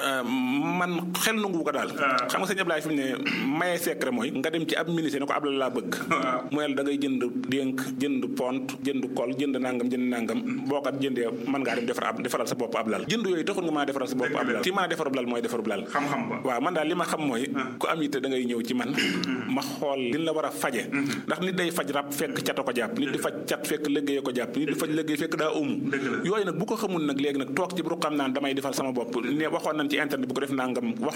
man xel nangu ko daal xam nga sëñ Ablaye fi mu ne maye secret mooy nga dem ci ab ministre ne ko abla laa bëgg mu ne da ngay jënd dénk jënd pont jënd kol jënd nangam jënd nangam boo kat jëndee mën ngaa dem defar ab defaral sa bopp ab lal jënd yooyu taxul nga maa defaral sa bopp ab lal ci maa defarub lal mooy defarub lal xam-xam ba waaw man daal li ma xam mooy ku am yitte da ngay ñëw ci man ma xool li la war a faje ndax nit day faj rab fekk cata ko jàpp nit di faj cat fekk liggéey ko jàpp nit di faj liggéey fekk daa umu yooyu nag bu ko xamul nag léegi nag toog ci bu xam naan damay defal sama bopp ne waxoon nañ ci internet bu ko def nangam waxoon nañ ci internet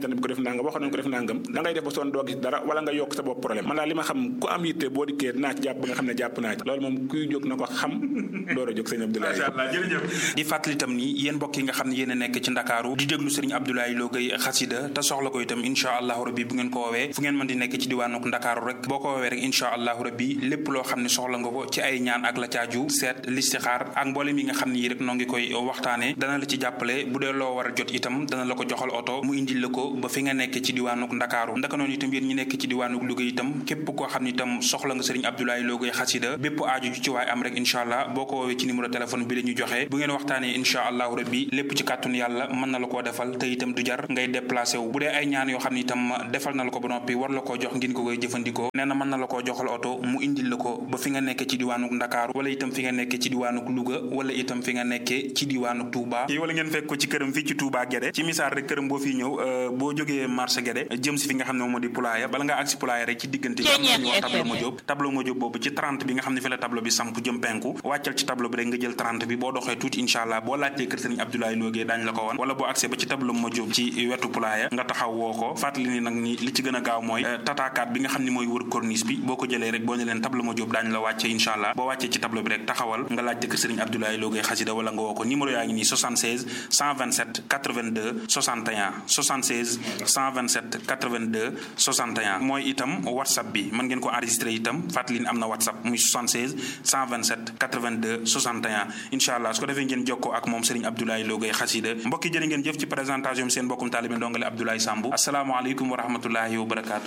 internet bi ko def nangam waxoon nañ ko def nangam da ngay def ba sonn doo gis dara wala nga yokk sa bopp problème man daal li ma xam ku am yitte boo dikkee naa ci jàpp ba nga xam ne jàpp naa ci loolu moom kuy jóg na ko xam door a jóg sëñ Abdoulaye macha allah jërëjëf di fàttali itam ni yéen mbokk yi nga xam ne yéen a nekk ci ndakaaru di déglu sëriñ Abdoulaye Lo Gueye xasida te soxla ko itam incha allahu rabbi bu ngeen ko woowee fu ngeen mën di nekk ci diwaanuk ndakaaru rek boo ko woowee rek incha allahu rabbi lépp loo xam ne soxla nga ko ci ay ñaan ak la caaju seet listixaar ak mboolem yi nga xam ne yi rek noo ngi koy waxtaane dana la ci jàppale bu dee loo war a jot itam dana la ko joxal oto mu indil la ko ba fi nga nekk ci diwaanuk ndakaaru ndaka noonu itam yéen ñi nekk ci diwaanuk Louga itam képp koo xam ne itam soxla nga sëriñ Abdoulaye Lo Gueye xasida bépp aaju ju ci waay am rek incha allah boo ko woowee ci numéro téléphone bi la ñu joxe bu ngeen waxtaanee incha allahu rabbi lépp ci kàttun yàlla mën na la koo defal te itam du jar ngay déplacé wu bu dee ay ñaan yoo xam ne itam defal na la ko ba noppi war la koo jox ngeen ko koy jëfandikoo nee na mën na la koo joxal oto mu indil la ko ba fi nga nekk ci diwaanuk ndakaaru wala itam fi nga nekk ci diwaanuk Louga wala itam fi nga nekkee ci diwaanuk Touba wala ngeen fekk ko ci këram fii ci Touba Guédé ci misaal rek këram boo fii ñëw boo jógee marché Guédé jëm si fi nga xam ne moom moo di Poulaya bala nga agsi Poulaya rek ci diggante bi am nañu wax tableau ma jóob tableau ma jóob boobu ci 30 bi nga xam ne fi la tableau bi samp jëm penku wàccal ci tableau bi rek nga jël 30 bi boo doxee tuuti incha allah boo laajtee kër sëriñ Abdoulaye Lo Gueye daañu la ko woon wala boo accès ba ci tableau ma jóob ci wetu Poulaya nga taxaw woo ko fàttali ni nag ni li ci gën a gaaw mooy tataakaat bi nga xam ne mooy wër corniche bi boo ko jëlee rek boo ne leen tableau ma jóob daañu la wàcce incha allah boo wàccee ci tableau bi rek taxawal nga laajte kër sëriñ Abdoulaye Lo Gueye xasida wala nga woo ko numéro yaa ngi nii 76 127 82 61 76 127 82 61 mooy itam whatsapp bi mën ngeen ko enregistré itam fàttali ni am na whatsapp muy 76 127 82 61 incha allah su ko defee ngeen jokkoo ak moom Serigne Abdoulaye Lo Gueye xasida mbokki jërë ngeen jëf ci présentation bi seen mbokkum taalibe ndongale Abdoulaye Sambu asalaamaaleykum wa rahmatullahi wa barakaatu.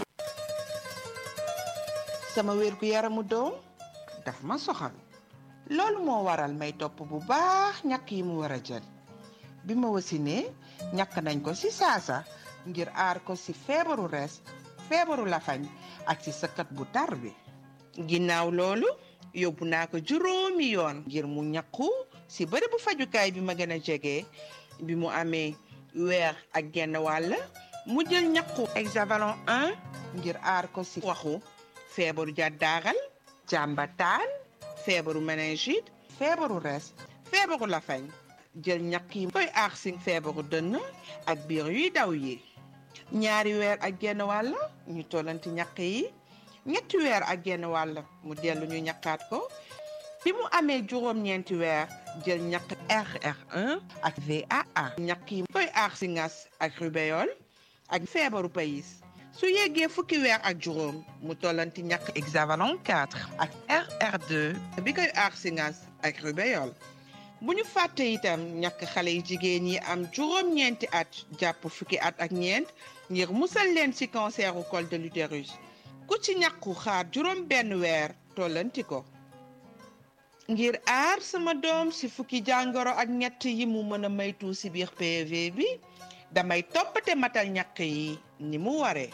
sama wér gu yaramu doom daf ma soxal loolu moo waral may topp bu baax ñàkk yi mu war a jël bi ma wasinee ñàkk nañ ko ci saasa ngir aar ko ci feebaru res feebaru lafañ ak ci sëkkat bu tar bi ginnaaw loolu yóbbu naa ko juróomi yoon ngir mu ñàkku ci bërëb bu fajukaay bi ma gën a jege bi mu amee weer ak genn wàll mu jël ñàkku hexavalon 1 ngir aar ko ci waxu feebaru jàddaaral jàmbataan feebaru méningite feebaru res feebaru lafañ jël ñàkk yi koy aar ci feebaru dënn ak biir yuy daw yi ñaari weer ak genn wàll ñu tollanti ñàkk yi ñetti weer ak genn wàll mu dellu ñu ñàkkaat ko bi mu amee juróom-ñeenti weer jël ñàkk RR1 ak VAA ñàkk yi koy aar ci ngas ak rubéole ak feebaru payis su yeggee fukki weer ak juróom mu tollanti ñàkk hexavalon 4 ak RR2 bi koy aar ci ngas ak rubéole bu ñu fàtte itam ñàkk xale yi jigéen yi am juróom-ñeenti at jàpp fukki at ak ñeent ngir musal leen ci canceru col de l'utérus ku ci ñàkku xaar juróom benn weer tollanti ko ngir aar sama doom ci fukki jàngoro ak ñett yi mu mën a maytu ci biir PV bi damay toppate matal ñàkk yi ni mu waree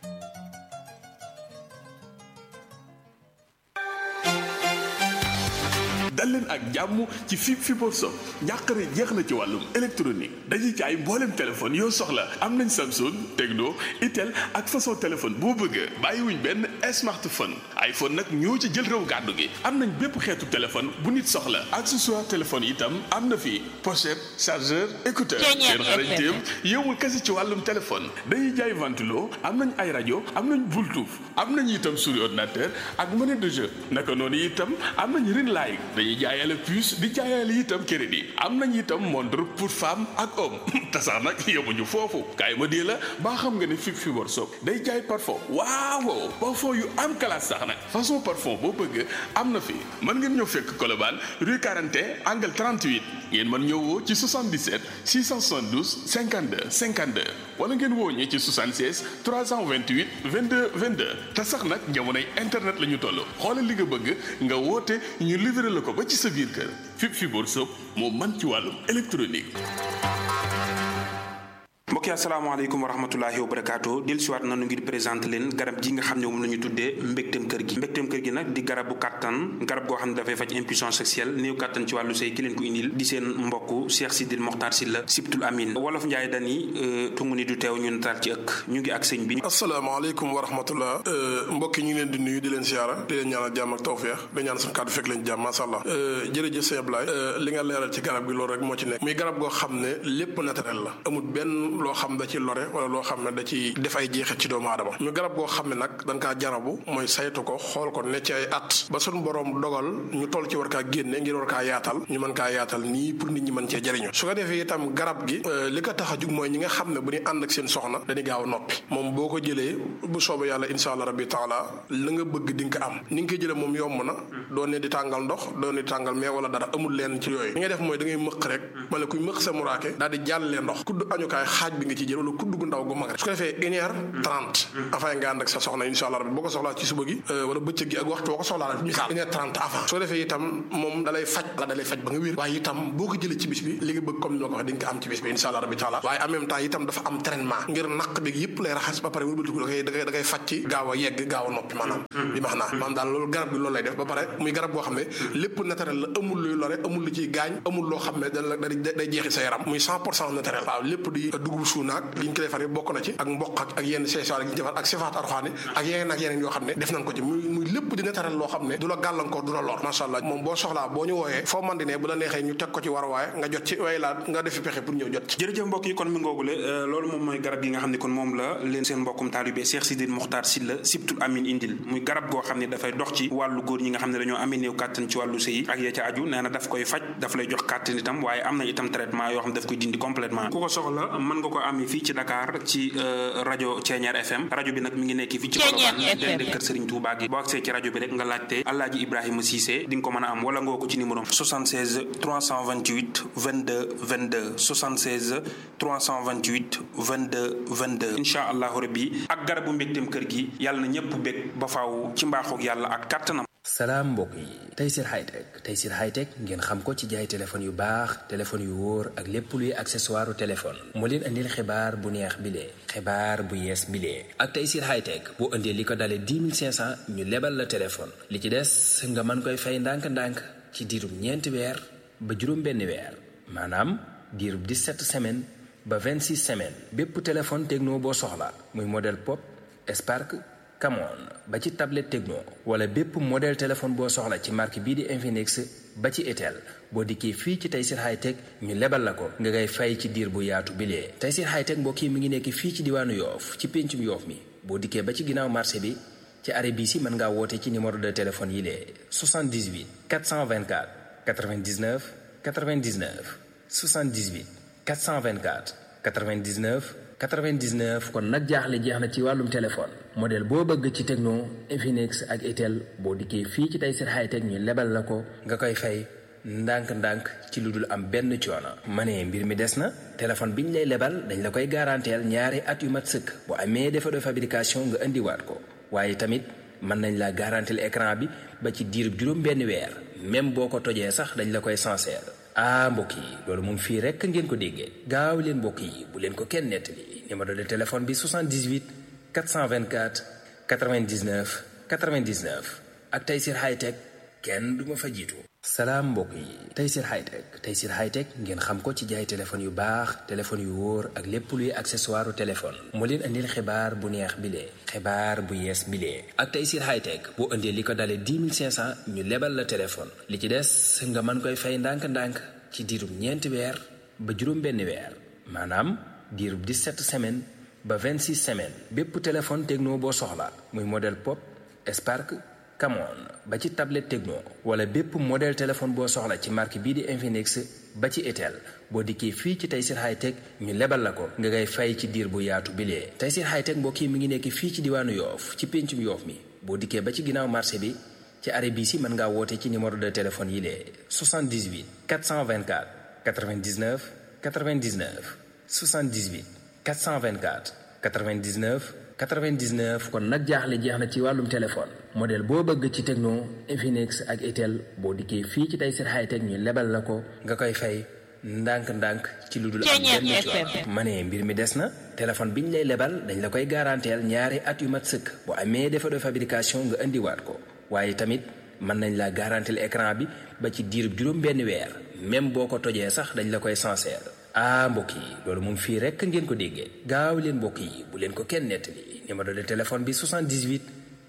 dal leen ak jàmm ci fi Fiborr Shop njàqare jeex na ci wàllum électronique dañuy jaay mboolem téléphone yoo soxla am nañ Samsung Tecno Itel ak façon téléphone boo bëgg bàyyiwuñ benn smartphone iPhone nag ñoo ci jël réew gàddu gi am nañ bépp xeetu téléphone bu nit soxla accessoire téléphone itam am na fi pochette chargeur écouteur seen xarañteem yowul kese ci wàllum téléphone dañuy jaay ventilo am nañ ay rajo am nañ Bluetooth am nañ itam souris ordinateur ak monnaie de jeu naka noonu itam am nañ ring light dañuy jaayale puce di jaayale itam crédit am nañ itam montre pour femme ak homme te sax nag yemuñu foofu kaay ma dee la baa xam nga ne fi Fiborr Shop day jaay parfum waaw parfum yu am classe sax nag façon parfum boo bëgg am na fi mën ngeen ñëw fekk Colobane rue 41 angle 38 ngeen mën ñëw woo ci 77 672 52 52 wala ngeen woo ñi ci 76 328 22 22 te sax nag jamonoy internet la ñu toll xoolal li nga bëgg nga woote ñu livré la ko ba ci sa biir kër fi Fiborr Shop moo man ci wàllum électronique. mbokki asalaamaaleykum wa rahmatulahi wa barakaatu del siwaat nanu ngir présenté leen garab gi nga xam ne moom la ñu tuddee mbégteem kër gi mbégteem kër gi nag di garabu kàttan garab goo xam ne dafay faj impuissance sexuelle néew kàttan ci wàllu sëy ki leen ko indil di seen mbokk Cheikh Sidil Mokhtar Sylla Sibtul Amin wolof Njaay dani tungu ni du teew ñu nataal ci ëkk ñu ngi ak sëñ bi asalaamaaleykum wa rahmatullah mbokki ñu ngi leen di nuyu di leen siyaara di leen ñaanal jàmm ak tawfeex di ñaan suñu kàddu fekk leen jàmm masha Allah jërëjëf sëñ Ablaye li nga leeral ci garab gi loolu rek moo ci nekk muy garab goo xam ne lépp naturel la amul benn lenn loo xam da ci lore wala loo xam ne da ci def ay jeexit ci doomu aadama ñu garab goo xam ne nag dañ kaa jarabu mooy saytu ko xool ko ne ci ay at ba suñu borom dogal ñu toll ci war kaa génne ngir war kaa yaatal ñu mën kaa yaatal nii pour nit ñi mën cee jëriñu su ko defee itam garab gi li ko tax a jug mooy ñi nga xam ne bu ñu ànd ak seen soxna dañuy gaaw a noppi moom boo ko jëlee bu soobee yàlla insha allah rabbi taala la nga bëgg di nga ko am ni nga koy jëlee moom yomb na doo ne di tàngal ndox doo ne di tàngal mais wala dara amul leen ci yooyu li ngay def mooy da ngay mëq rek ma ne kuy mëq sa muraake daal di jàllee ndox kudd añukaay xaaj bi nga ci jël wala kudd gu ndaw gu mag rek su ko defee une heure trente avant nga ànd ak sa soxna insha allah rabbi boo ko soxlaa ci suba gi wala bëccëg gi ak waxtu boo ko soxlaa rek misaal une heure trente avant su ko defee itam moom dalay faj la dalay faj ba nga wér waaye itam boo ko jëlee ci bis bi li nga bëgg comme ni ma ko waxee di nga ko am ci bis bi insha allah rabbi taala waaye en même temps itam dafa am traitement ngir naq bi yëpp lay raxas ba pare wëlbatiku da koy da koy da koy faj ci gaaw a yegg gaaw a noppi maanaam bi max naa maanaam daal loolu garab bi loolu lay def ba pare muy garab boo xam ne lépp naturel la amul luy lore amul lu ciy gaañ amul loo xam ne da day jeexi sa yaram muy cent pour cent naturel waaw lépp di dugub suunaak li ñu ko defar bokk na ci ak mboq ak ak yenn seesaar yi ñu defar ak sifaat arxaani ak yeneen ak yeneen yoo xam ne def nañ ko ci muy muy lépp di naturel loo xam ne du la gàllankoor du la lor macha allah moom boo soxlaa boo ñu wooyee foo man di ne bu la neexee ñu teg ko ci war waaye nga jot ci way laa nga defi pexe pour ñëw jot ci jërëjëf mbokk yi kon mi ngoogule loolu moom mooy garab yi nga xam ne kon moom la leen seen mbokkum taalibe Cheikh Sidil Mokhtar Sylla Sibtul Amin indil muy garab goo xam ne dafay dox ci wàllu góor ñi nga xam ne dañoo amee néew kàttan ci wàllu sëy ak ya ca aju nee na daf koy faj daf lay jox kàttan itam waaye am na itam traitement yoo xam ne daf koy dindi complètement ku ko soxla mën nga ko amee fii ci Dakar ci rajo Thiéniere FM rajo bi nag mi ngi nekk fii ci Colobane dende kër Serigne Touba gi boo agsee ci rajo bi rek nga laajte Alaaji Ibrahima Cissé di nga ko mën a am wala ngoo ko ci numéro 76 328 22 22 76 328 22 22 incha allahu rabbi ak garabu mbégteem kër gi yàlla na ñëpp bég ba faaw ci mbaaxoog yàlla ak kàttanam salaam mbokk yi Tayssir Hightech Tayssir Hightech ngeen xam ko ci jaay téléphone yu baax téléphone yu wóor ak lépp luy accessoire téléphone moo leen andil xibaar bu neex bilee xibaar bu yees bilee ak Tayssir Hightech boo indee li ko dalee 10 500 ñu lebal la téléphone li ci des nga mën koy fay ndànk-ndànk ci diirub ñeenti weer ba juróom benn weer maanaam diirub 17 semaines ba 26 semaines bépp téléphone techno boo soxla muy modèle pop Spark Camon ba ci tablette Tecno wala bépp modèle téléphone boo soxla ci marque bii di Infinix ba ci Itel boo dikkee fii ci Tayssir Hightech ñu lebal la ko nga ngay fay ci diir bu yaatu bilee Tayssir Hightech mbokk yi mi ngi nekk fii ci diwaanu Yoof ci péncum Yoof mi boo dikkee ba ci ginnaaw marché bi ci arrêt bii si mën ngaa woote ci numéro de téléphone yi lee 78 424 99 99 78 424 99 99 kon nag jaaxle jeex na ci wàllum téléphone modèle boo bëgg ci Tecno Infinix ak Itel boo dikkee fii ci Tayssir Hightech ñu lebal la ko nga koy fay ndànk-ndànk ci lu dul am benn coono. ma ne mbir mi des na téléphone bi ñu lay lebal dañ la koy garanteel ñaari at yu mat sëkk bu amee défaut de fabrication nga indiwaat ko waaye tamit mën nañ la garanteel écran bi ba ci diirub juróom benn weer même boo ko tojee sax dañ la koy sincère. ah mbokk yi loolu moom fii rekk ngeen ko déggee gaaw leen mbokk yi bu leen ko kenn nettali numéro de téléphone bi 78 424 99 99 ak Tayssir Hightech kenn du ma fa jiitu. salaam mbokk yi Tayssir Hightech Tayssir Hightech ngeen xam ko ci jaay téléphone yu baax téléphone yu wóor ak lépp luy accessoire téléphone moo leen andil xibaar bu neex bilee xibaar bu yees bilee ak Tayssir Hightech boo indee li ko dalee 10 500 ñu lebal la téléphone li ci des nga mën koy fay ndànk-ndànk ci diirub ñeenti weer ba juróom benn weer maanaam diirub 17 semaines ba 26 semaines bépp téléphone Tecno boo soxla muy modèle pop Spark Camon ba ci tablette Tecno wala bépp modèle téléphone boo soxla ci marque bii di Infinix ba ci Itel boo dikkee fii ci Tayssir Hightech ñu lebal la ko nga ngay fay ci diir bu yaatu bilee Tayssir Hightech mbokk yi mi ngi nekk fii ci diwaanu Yoof ci péncum Yoof mi boo dikkee ba ci ginnaaw marché bi ci arrêt bii si mën ngaa woote ci numéro de téléphone yi lee 78 424 99 99 78 424 99 99 kon nag jaaxle jeex na ci wàllum téléphone modèle boo bëgg ci Tecno Infinix ak Itel boo dikkee fii ci Tayssir Hightech ñu lebal la ko nga koy fay ndànk-ndànk ci lu dul am benn coono ma ne mbir mi des na téléphone bi ñu lay lebal dañ la koy garanteel ñaari at yu mat sëkk bu amee défaut de fabrication nga indiwaat ko waaye tamit mën nañ la garanteel écran bi ba ci diirub juróom benn weer même boo ko tojee sax dañ la koy sincère ah mbokk yi loolu moom fii rekk ngeen ko déggee gaaw leen mbokk yi bu leen ko kenn nettali numéro de téléphone bi 78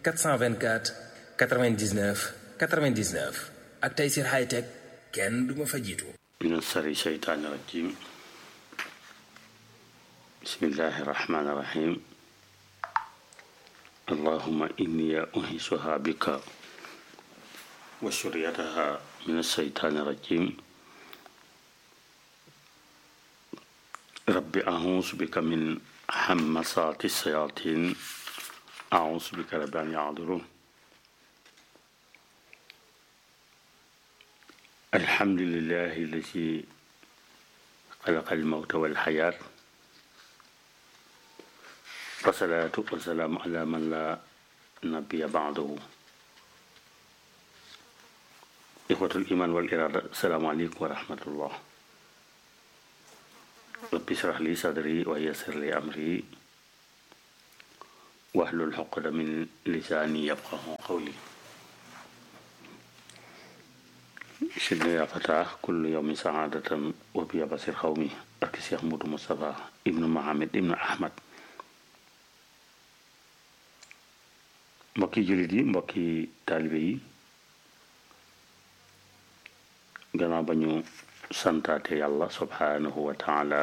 424 99 99 ak Tayssir Hightech kenn du ma fa jiitu من الشر الشيطان الرجيم بسم الله الرحمن الرحيم اللهم إني أنهسها بك وشريتها من الشيطان الرجيم رب أعوذ بك من همسات الشياطين أعوذ بك رب أن يعذرون الحمد لله الذي خلق الموت والحياة والصلاة والسلام على من لا نبي بعده إخوة الإيمان والإرادة السلام عليكم ورحمة الله رب اشرح لي صدري ويسر لي أمري واحلل عقدة من لساني يفقه قولي سيدنا يا فتاة كل يوم سعادة وبيا بصير قومي أرك شيخ مودو مصطفى ابن محمد ابن أحمد mbokki jullit yi mbokki taalibe yi gannaaw ba ñu santaate yàlla subhanahu wa taala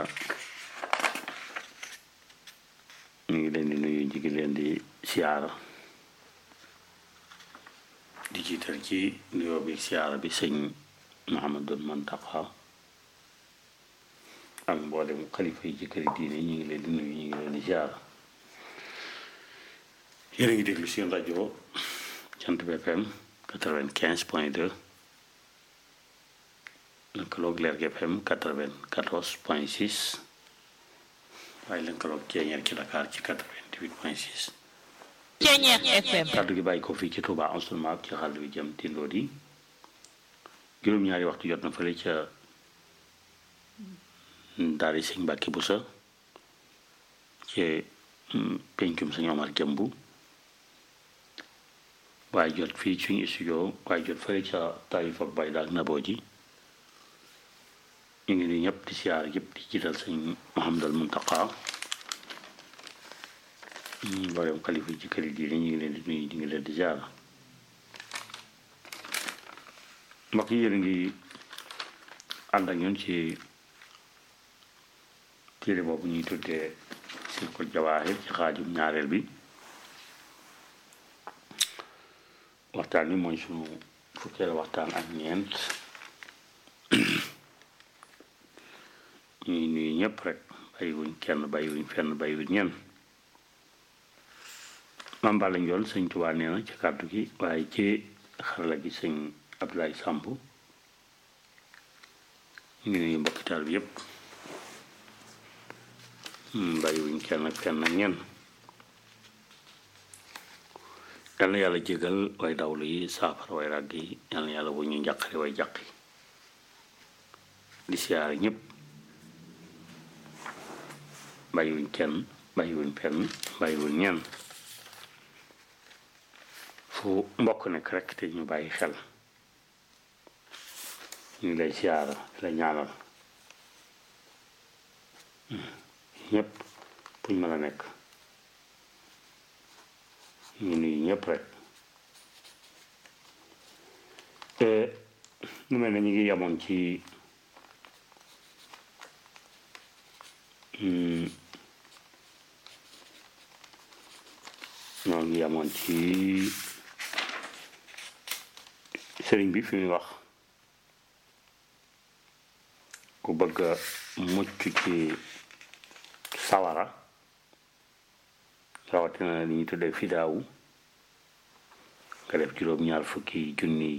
ñu ngi leen di nuyu ñu ngi leen di siyaara di jiital ci nuyoo bi siyaara bi sëñ Muhammadul Muntaqa ak mboolem xalifa yi ci këri diine ñu ngi leen di nuyu ñu ngi leen di siyaara yéen a ngi déglu seen rajo Jant bi FM quatre-vingt-quinze point deux lëkkaloog Lergui FM quatre-vingt-quatorze point six waaye lëkkaloog Ceeñeer ci Dakar ci quatre-vingt-huit point six Ceeñeer FM kàddu gi bàyyi ko fii ci Touba enseignement ci xàll bi jëm tindoo di juróom-ñaari waxtu jot na fële ca daari sëñ Mbàkke Busa ci pencum sëñ Omar Jëmbu waaye jot fii suñu studio waaye jot fële ca Taïf ak Bayda ak Naboo ji ñu ngi nii ñëpp di siyaar yëpp di jiital sëñ Muhammadal Muntaqa ñu mboolem xalifa yi ci kër yi diine ñu ngi leen di nuyu ñu ngi leen di siyaar mbokk yi yéen ngi ànd ak ñun ci téere boobu ñuy tuddee Silkul Jawaahir ci xaajum ñaareel bi waxtaan bi mooy sunu fukkeel waxtaan ak ñeent ñuy nuyu ñëpp rek bàyyiwuñ kenn bàyyiwuñ fenn bàyyiwuñ ñenn maam Balla Njool sëñ Tuubaa nee na ci kàddu gi waaye ci xarala gi sëñ Abdoulaye Samb ñu ngi nuyu mbokkital bi yëpp bàyyiwuñ kenn ak fenn ak ñenn yal na yàlla jégal way dawlu yi saafara way ràgg yi yal na yàlla bu ñu njàqare way jàq yi di siyaare ñëpp bàyyiwuñ kenn bàyyiwuñ fenn bàyyiwuñ ñenn fu mbokk nekk rek te ñu bàyyi xel ñu ngi lay siyaara la ñaanal ñëpp buñ mën a nekk ñu nuyu ñëpp rek te ñu mel ne ñu ngi yemoon ci ñoo ngi yemoon ci sëriñ bi fi muy wax ku bëgg a mucc ci sawara rawatina li ñuy tuddee fidaawu nga def juróom-ñaar fukki junni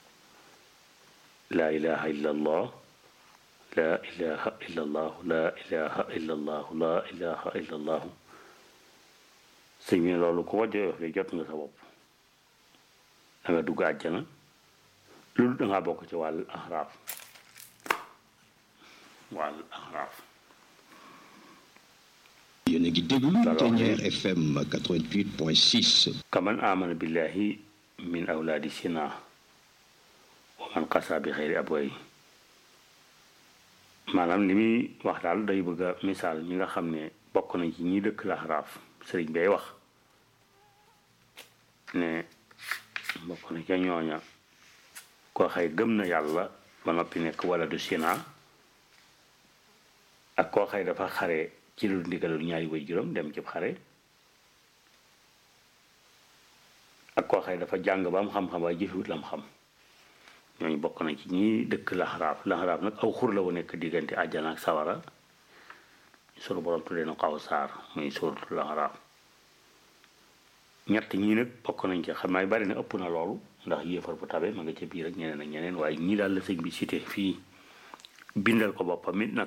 laa ilaha illa allah laa ilaha illa allah laa ilaha illa allah laa ilaha illa allah sëñ bi loolu ku wajjo de jot nga sa bopp da nga dugg àjjana loolu da ngaa bokk ci wàll axraaf wàll axraaf yéen a ngi déglu Ceeñeer FM 88.6 kaman amana billahi min awlaadi sina wa man qasa bi xeyri abway maanaam li muy wax daal day bëgg a misaal ñi nga xam ne bokk nañ ci ñi dëkk laxaraaf sëriñ bay wax ne bokk na ca ñooña koo xëy gëm na yàlla ba noppi nekk wala du sina ak koo xëy dafa xare ci lu ndigalul ñaari way juróom dem ci xare ak koo xëy dafa jàng ba am xam-xam waaye jëfewut lam xam ñooñu bokk na ci ñi dëkk laxaraaf laxaraaf nag aw xur la wu nekk diggante àjjana ak sawara sunu borom tuddee na ko aw saar muy sóoratu laxaraaf ñett ñii nag bokk nañ ci xam naa bari na ëpp na loolu ndax yéefar bu tabe ma nga ca biir ak ñeneen ak ñeneen waaye ñii daal la sëñ bi cité fii bindal ko boppam it nag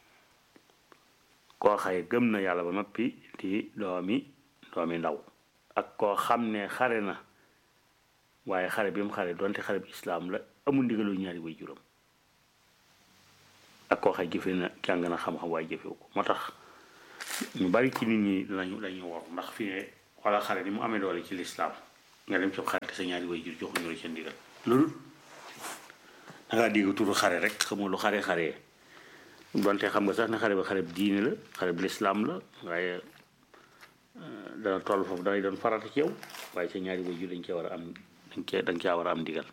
koo xaye gëm na yàlla ba noppi di doomi doomi ndaw ak koo xam ne xare na waaye xare bi mu xare donte xare bi islaam la amul ndigalu ñaari way juróom ak koo xay jëfe na jàng na xam-xam waaye jëfewu ko moo tax ñu bari ci nit ñi lañu lañu war ndax fi ne wala xare ni mu amee doole ci lislaam nga dem ci xare te sa ñaari way jur joxuñu la seen ndigal loolu da ngaa dégg turu xare rek xamul lu xare xare donte xam nga sax ne xare ba xare bi diine la xare bi lislaam la waaye dana toll foofu danay doon farata ci yow waaye sa ñaari way jur dañ cee war a am dañ cee dañ caa war a am ndigal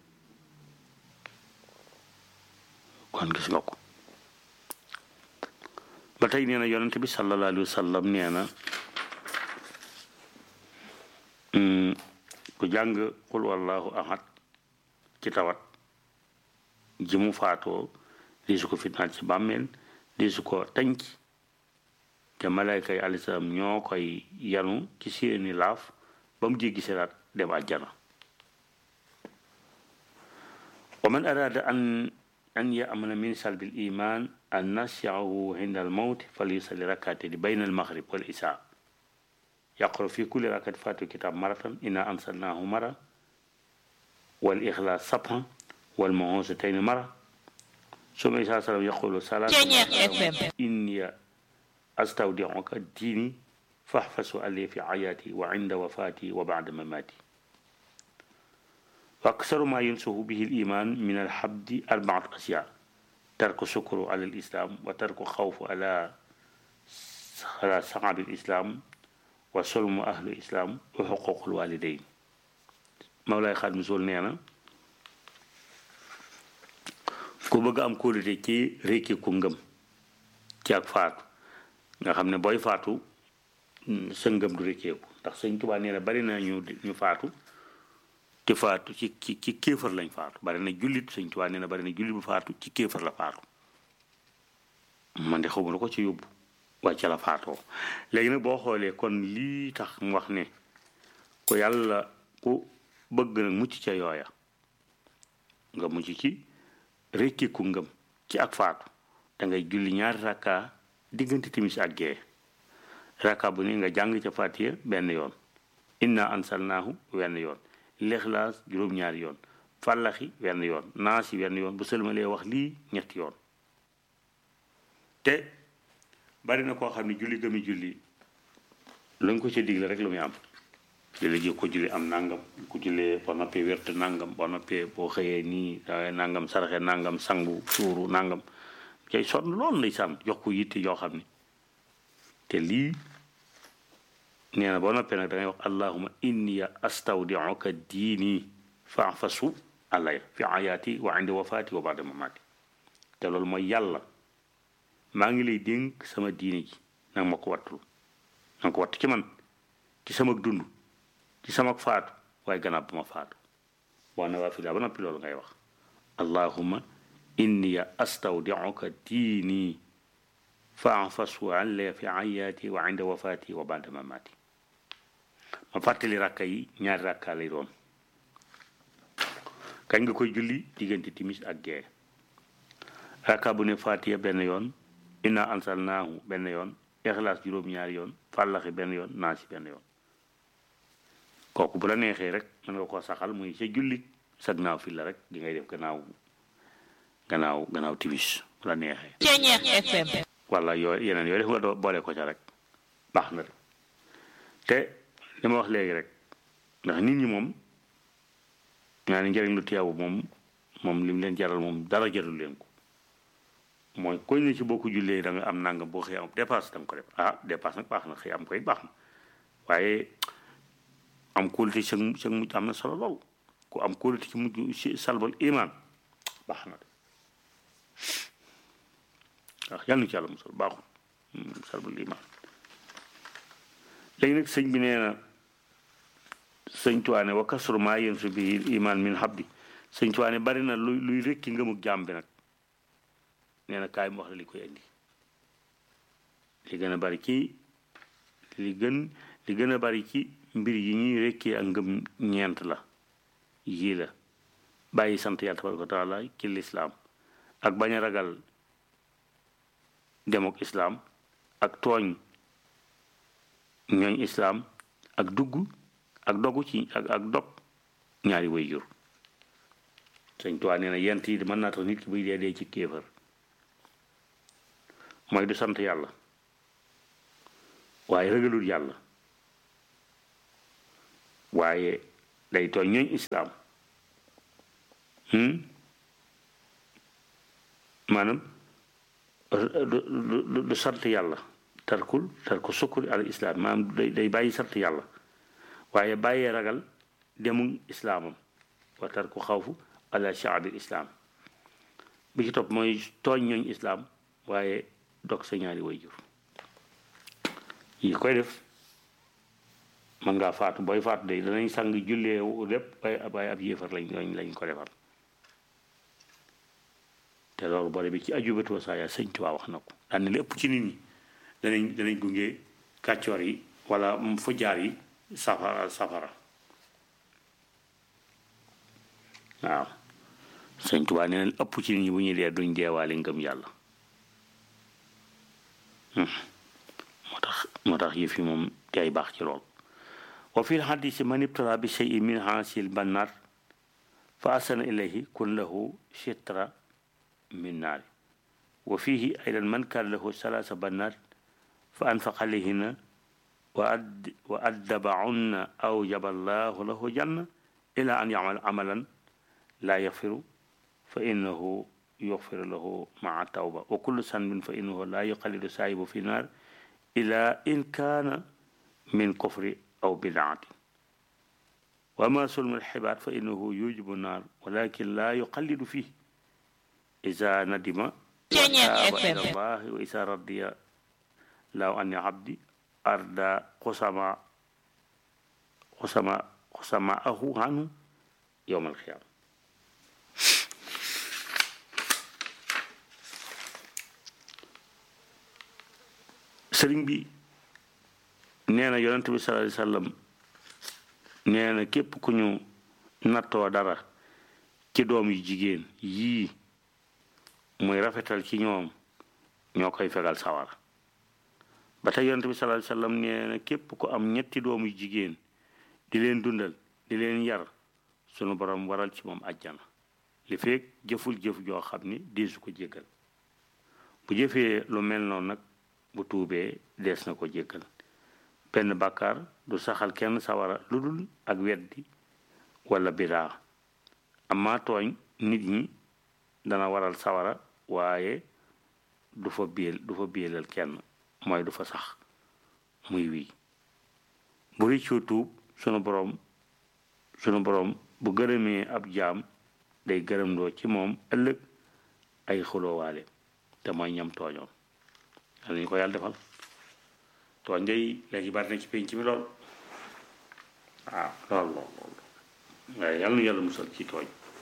kon gis nga ko ba tey nee na yonent bi sallallahu alayhi wa sallam nee na ku jàng qul wallahu ahad ci tawat ji mu faatoo di su ko fitnaal ci bàmmeel di su ko tënc te malayka yi alayhi salaam ñoo koy yanu ci seeni laaf ba mu jéggi siraat dem àjjana wa man araada an an yamana min salbi l iman an nasiahu inda al mawt falyusalli rakatayni bayna al maghrib wal isa yaqra fi kulli rakat fatu kitab maratan inna ansalnahu mara wal ikhlas sabha wal mu'awwazatayn mara suma isa salam yaqulu salatu inni astawdi'uka dini fahfasu alli fi ayati wa inda wafati wa ba'da mamati وأكثر ما ينسه به الإيمان من الحبد أربعة أشياء ترك الشكر على الإسلام وترك خوف على على صعب الإسلام وسلم أهل الإسلام وحقوق الوالدين مولاي خادم سول نينا ku bëgg am kóolute ci rékki ku ngëm ci ak faatu nga xam ne booy faatu sa ngëm du rékkeeku ndax sëñ Tuubaa nee na bari na ñu ñu faatu te faatu ci ci ci kéefar lañ faatu bari na jullit sëñ Tuubaa nee na bari na jullit bu faatu ci kéefar la faatu man de xawma la ko ci yóbbu waaye ca la faatoo léegi nag boo xoolee kon lii tax mu wax ne ko yàlla ku bëgg nag mucc ca yooya nga mucc ci rekki ku ngëm ci ak faatu da ngay julli ñaari rakka diggante timis ak gee rakka bu ne nga jàng ca Faatiha benn yoon inna ansalnaahu wenn yoon lixlaas juróom-ñaari yoon fàllaxi wenn yoon naasi wenn yoon bu sëlmalee wax lii ñetti yoon te bari na koo xam ne julli gëmi julli lañ ko ca digle rek lu muy am julli ji ko julli am nangam ku jullee boo noppee wérte nangam boo noppee boo xëyee nii daway nangam saraxe nangam sangu suuru nangam cay sonn loolu lay sàmm jox ko yitte yoo xam ne te lii nee na boo noppee nag da ngay wax allahuma inni astawdiuka diini faafasu alaya fi ayaati wa indi wafaati wa baada mamaati te loolu mooy yàlla maa ngi lay dénk sama diine ji nag ma ko wattul nanga ko wattu ci man ci sama dund ci sama faatu waaye gannaaw ba ma faatu boo na waa fi daa ba noppi loolu ngay wax allahuma inni astawdiuka diini faafasu alaya fi ayaati wa indi wafaati wa baada mamaati ma fàttali rakka yi ñaari rakka lay doon kañ nga koy julli diggante timis ak gee rakka bu ne fatiha benn yoon inna ansalnaahu benn yoon ixlaas juróom-ñaari yoon fàllaxi benn yoon naasi benn yoon kooku bu la neexee rek mën nga koo saxal muy sa julli sa gannaaw fi la rek di ngay def gannaaw gannaaw gannaaw timis bu la neexee Ceñeex FM wala yooyu yeneen yooyu def nga doo boole ko ca rek baax na de te li ma wax léegi rek ndax nit ñi moom ñaa ni njëriñ lu teewu moom moom li mu leen jaral moom dara jarul leen ko mooy koy ne ci boo ko jullee da nga am nangam boo xëy am dépasse da nga ko def ah dépasse nag baax na xëy am koy baax na waaye am kóolute ci sa mujj am na solo lool ku am kóolute ci mujj ci salbal iman baax na de waaw yàlla na ci yàlla musal baaxul salbul iman léegi nag sëñ bi nee na sëñ tuwaane wa kasru maa yéen su bi iman min habdi sëñ tuwaane bari na luy luy rekki ngëmug jaam bi nag nee na kaay mu wax la li koy indi li gën a bari ci li gën li gën a bari ci mbir yi ñuy rekkee ak ngëm ñeent la yii la bàyyi sant yàlla tabaraka wa taala ci lislaam ak bañ a ragal demok islaam ak tooñ ñooñ islaam ak dugg ak dogu ci ak ak dog ñaari way jur sëñ Tuubaa nee na yent yi mën naa tax nit ki buy dee dee ci kéefër mooy du sant yàlla waaye ragalul yàlla waaye day tooñ ñooñ islaam maanaam du du sant yàlla tarkul tarku sukkuri al islaam maanaam day day bàyyi sant yàlla waaye bàyyee ragal demum islaamam wa tarku xawfu ala shaabil islaam bi ci topp mooy tooñ ñooñ islaam waaye dog sa ñaari way jur yi koy def mën ngaa faatu booy faatu day danañ sang jullee lépp waaye waaye ab yéefar lañ lañ lañ ko defal te loolu boole bi ci ajubatu wasaaya sëñ Tuubaa wax na ko daan ne lépp ci nit ñi danañ danañ gunge kàccoor yi wala fujjaar yi safara safara waaw sëñ Tuubaa nee na ëpp ci nit ñi bu ñuy dee duñ deewaale ngëm yàlla moo tax moo tax yëf yi moom day baax ci lool wa fi lxadisi man ibtala bi cheyin min haasil bannaar fa asana ilayhi kun lahu chitra min naari wa fihi aydan man kaan lahu salaasa bannaat fa anfaqa alayhinna wa ad wa addabahunna awjaba allahu lahu janna ila an yamal amalan laa yaxfiru fa innahu yuxfiru lahu maa tawba wa kullu sanbin fa innahu laa yuqallidu saahibu fi naar ila in kaana min kufri aw bidaatin wa ma sulmu alxibaat fa innahu yujibu naar walakin laa yuqallidu fih إذا ندم وتاب إلى الله وإذا رضي لو أن عبدي أردى قسما قسما قسماءه عنه يوم القيامة sëriñ bi nee na yonent bi sallallahu alayhi wasallam nee na képp ku ñu nattoo dara ci doom yu jigéen yii muy rafetal ci ñoom ñoo koy fegal sawara ba tey yonent bi sallallahu alayhi wasallam nee na képp ku am ñetti doomu jigéen di leen dundal di leen yar sunu borom waral ci moom ajjana li feeg jëful jëf joo xam ni deesu ko jéggal bu jëfee lu mel noonu nag bu tuubee dees na ko jéggal benn bàkkaar du saxal kenn sawara lu dul ak weddi wala bidaa amaa tooñ nit ñi dana waral sawara waaye du fa biel du fa bielal kenn mooy du fa sax muy wii bu rëccoo tuub sunu borom sunu borom bu gërëmee ab jaam day gërëmloo ci moom ëllëg ay xuloowaale te mooy ñam tooñoon yàlla ñu ko yàlla defal tooñ day léegi bari na ci penc mi lool waaw lool lool lool waaye yàlla nu yàlla musal ci tooñ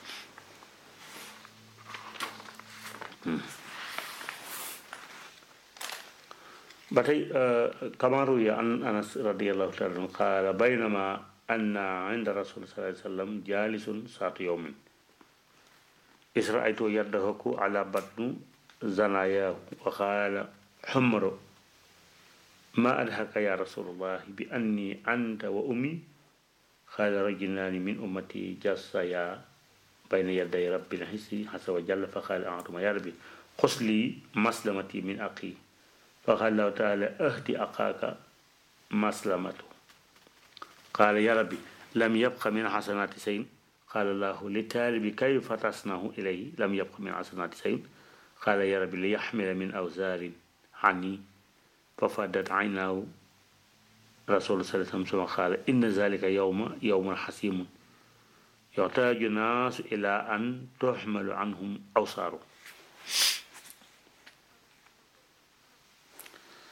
ba tey kama ruwiya an anas radiallahu taala anhu qaala baynama anna inda rasul sallallahu alayhi wasallam jalisun saatu yawmin is raaytu yaddahu ala batnu zanayahu wa qaala xumro ma adhaka ya rasulullah bi anni anta wa ummi qaala rajulaani min ummati jassaya bayna yaday rabbil hissi hasa wa jalla fa qaala antuma ya rabbi xus lii maslamati min aqi فقال الله تعالى اهدي أخاك مسلمته قال يا ربي لم يبق من حسنات شيء قال الله للتالب كيف تصنع إليه لم يبق من حسنات شيء قال يا ربي ليحمل من أوزار عني ففادت عيناه رسول صلى الله عليه وسلم قال إن ذلك يوم يوم حسيم يحتاج الناس إلى أن تحمل عنهم أوصاره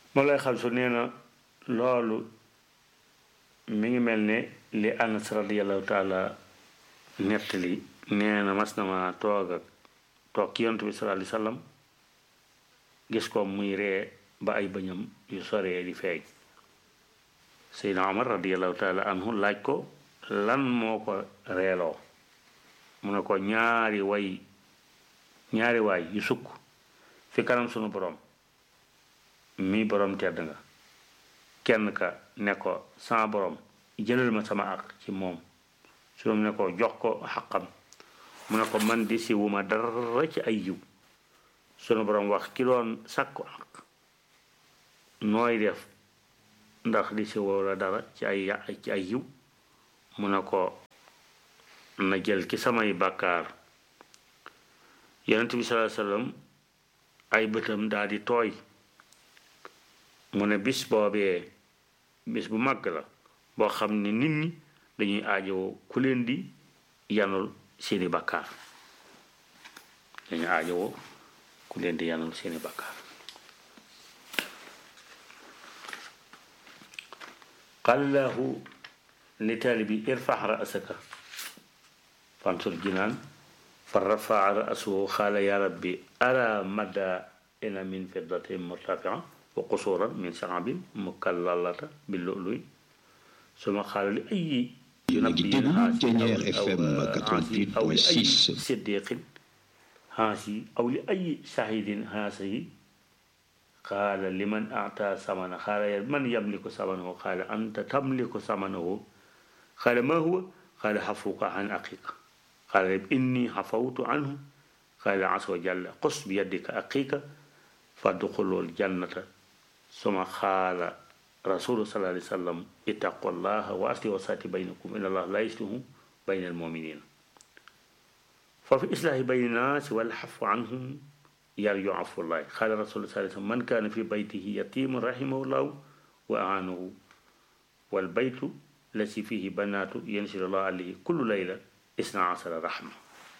moo lay xal su nee na loolu mi ngi mel ne li anas radiallahu taala nettali nee na mas na ma toog ak toog ki yontu bi sallallahu alayhi wasallam gis ko muy ree ba ay bëñam yu soree di feeñ seydna omar radiallahu taala anhu laaj ko lan moo ko reeloo mu ne ko ñaari way ñaari waay yu sukk fi kanam sunu borom mi borom tedd nga kenn ka ne ko sama borom jëlal ma sama ak ci moom su ne ko jox ko xaqam mu ne ko man di si wuma dara ci ay yiw sunu borom wax ki doon sàkku ak nooy def ndax di si woo la dara ci ay ci ay yiw mu ne ko na jël ki samay bàkkaar yonent bi sallallahu alayhi wasallam ay bëtam daal di tooy mu ne bis boobee bis bu màgg la boo xam ne nit ñi dañuy aajowoo ku leen di yanul seeni bàkkaar dañuy aajowoo ku leen di yanul seeni bàkkaar qallahu li taalibi irfax ra'saka fansur jinaan fa rafaa ra'suhu xaala ya rabbi ara madda ina min fiddatin murtafia wa qusuran min saabin mukallalata bi lu'luy suma xaala li ayi déglu Ténière FM aw li ayi 88.6 siddiqin haasi aw li ayi shahidin haasihi qaala liman ata samana qaala man yamliku samanahu qaala anta tamliku samanahu qaala ma huwa qaala xafuka an aqiqa qaala inni xafawtu anhu qaala asa wa jalla qus bi yaddika aqiqa fadxulul jannata suma qaala rasulu sallallahu alayhi wa sallam ittaqullaha wa aslihu wasati baynakum inna allaha la yuslihu bayna almuminina fa fi islahi bayni naasi wal xafu anhum yarju afullahi qaala rasulu sallallahu alayhi wa sallam man kaana fi baytihi yatimun rahimahullahu wa aanahu wal baytu lasi fihi banaatu yansiru llahu alayhi kullu layla isna asara rahma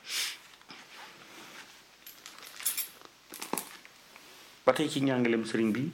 ba tey ci njàngalem sëriñ bi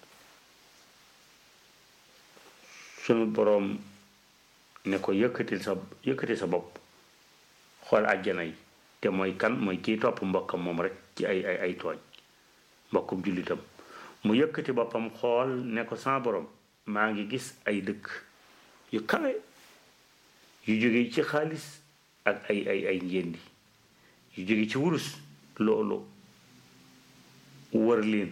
sunu boroom ne ko yëkkatil sa yëkkati sa bopp xool àjjana yi te mooy kan mooy kii topp mbokkam moom rek ci ay ay ay tooñ mbokkum jullitam mu yëkkati boppam xool ne ko sama boroom maa ngi gis ay dëkk yu kawe yu jóge ci xaalis ak ay ay ay njéendi yu jóge ci wurus loolu wër leen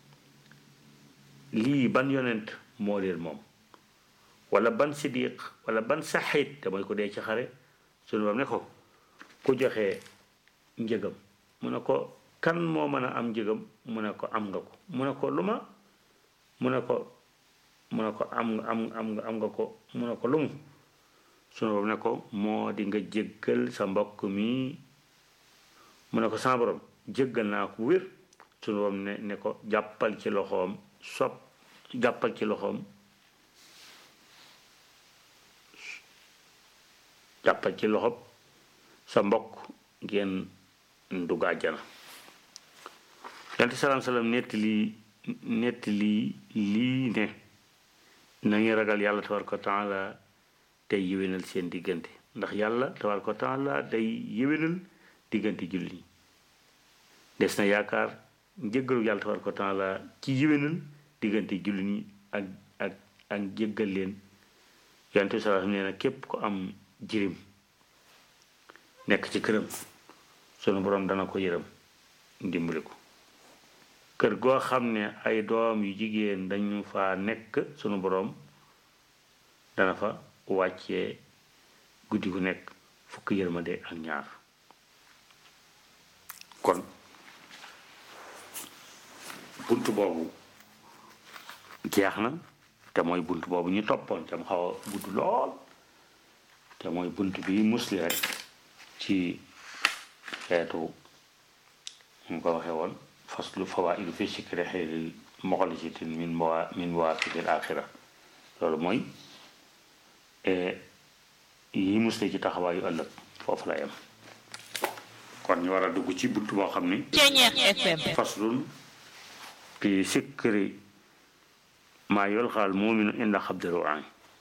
lii ban yonent moo leen moom wala ban sidiq wala ban saxiit te mooy ko dee ci xare sunu bam ne ko ku joxe njëgam mu ne ko kan moo mën a am njëgam mu ne ko am nga ko mu ne ko lu ma mu ne ko mu ne ko am am am am nga ko mu ne ko lu mu sunu borom ne ko moo di nga jéggal sa mbokk mi mu ne ko sama borom jéggal naa ko wér sunu borom ne ne ko jàppal ci loxoom sopp jàppal ci loxoom jàppal ci loxoom sa mbokk ngeen dugg àjjana yonent salaam salaam netti lii netti lii lii ne na ngeen ragal yàlla tabaraka wa taala tey yéwénal seen diggante ndax yàlla tabaraka wa taala day yéwénal diggante jullit ñi des na yaakaar njëggalu yàlla tabaraka wa taala ci yéwénal diggante jullit ñi ak ak ak jéggal leen yonent salaam nee na képp ko am jirim nekk ci këram sunu borom dana ko yërëm dimbali ko kër goo xam ne ay doom yu jigéen dañu fa nekk sunu borom dana fa wàccee guddi gu nekk fukk yërmande ak ñaar kon bunt boobu jeex na te mooy bunt boobu ñu toppoon te mu xaw a gudd lool te mooy bunt bi musli rek ci xeetu mu ko waxee woon faslu fawaidu fi sikri xeyril moxlisitin min mawa min mawaqidil axira loolu mooy yi musli ci taxawaayu ëllëg foofu la yem kon ñu war a dugg ci bunt boo xam ni Ceñeex FM faslun fi sikri maa yulqal mu'minu inda xabdi ru'aan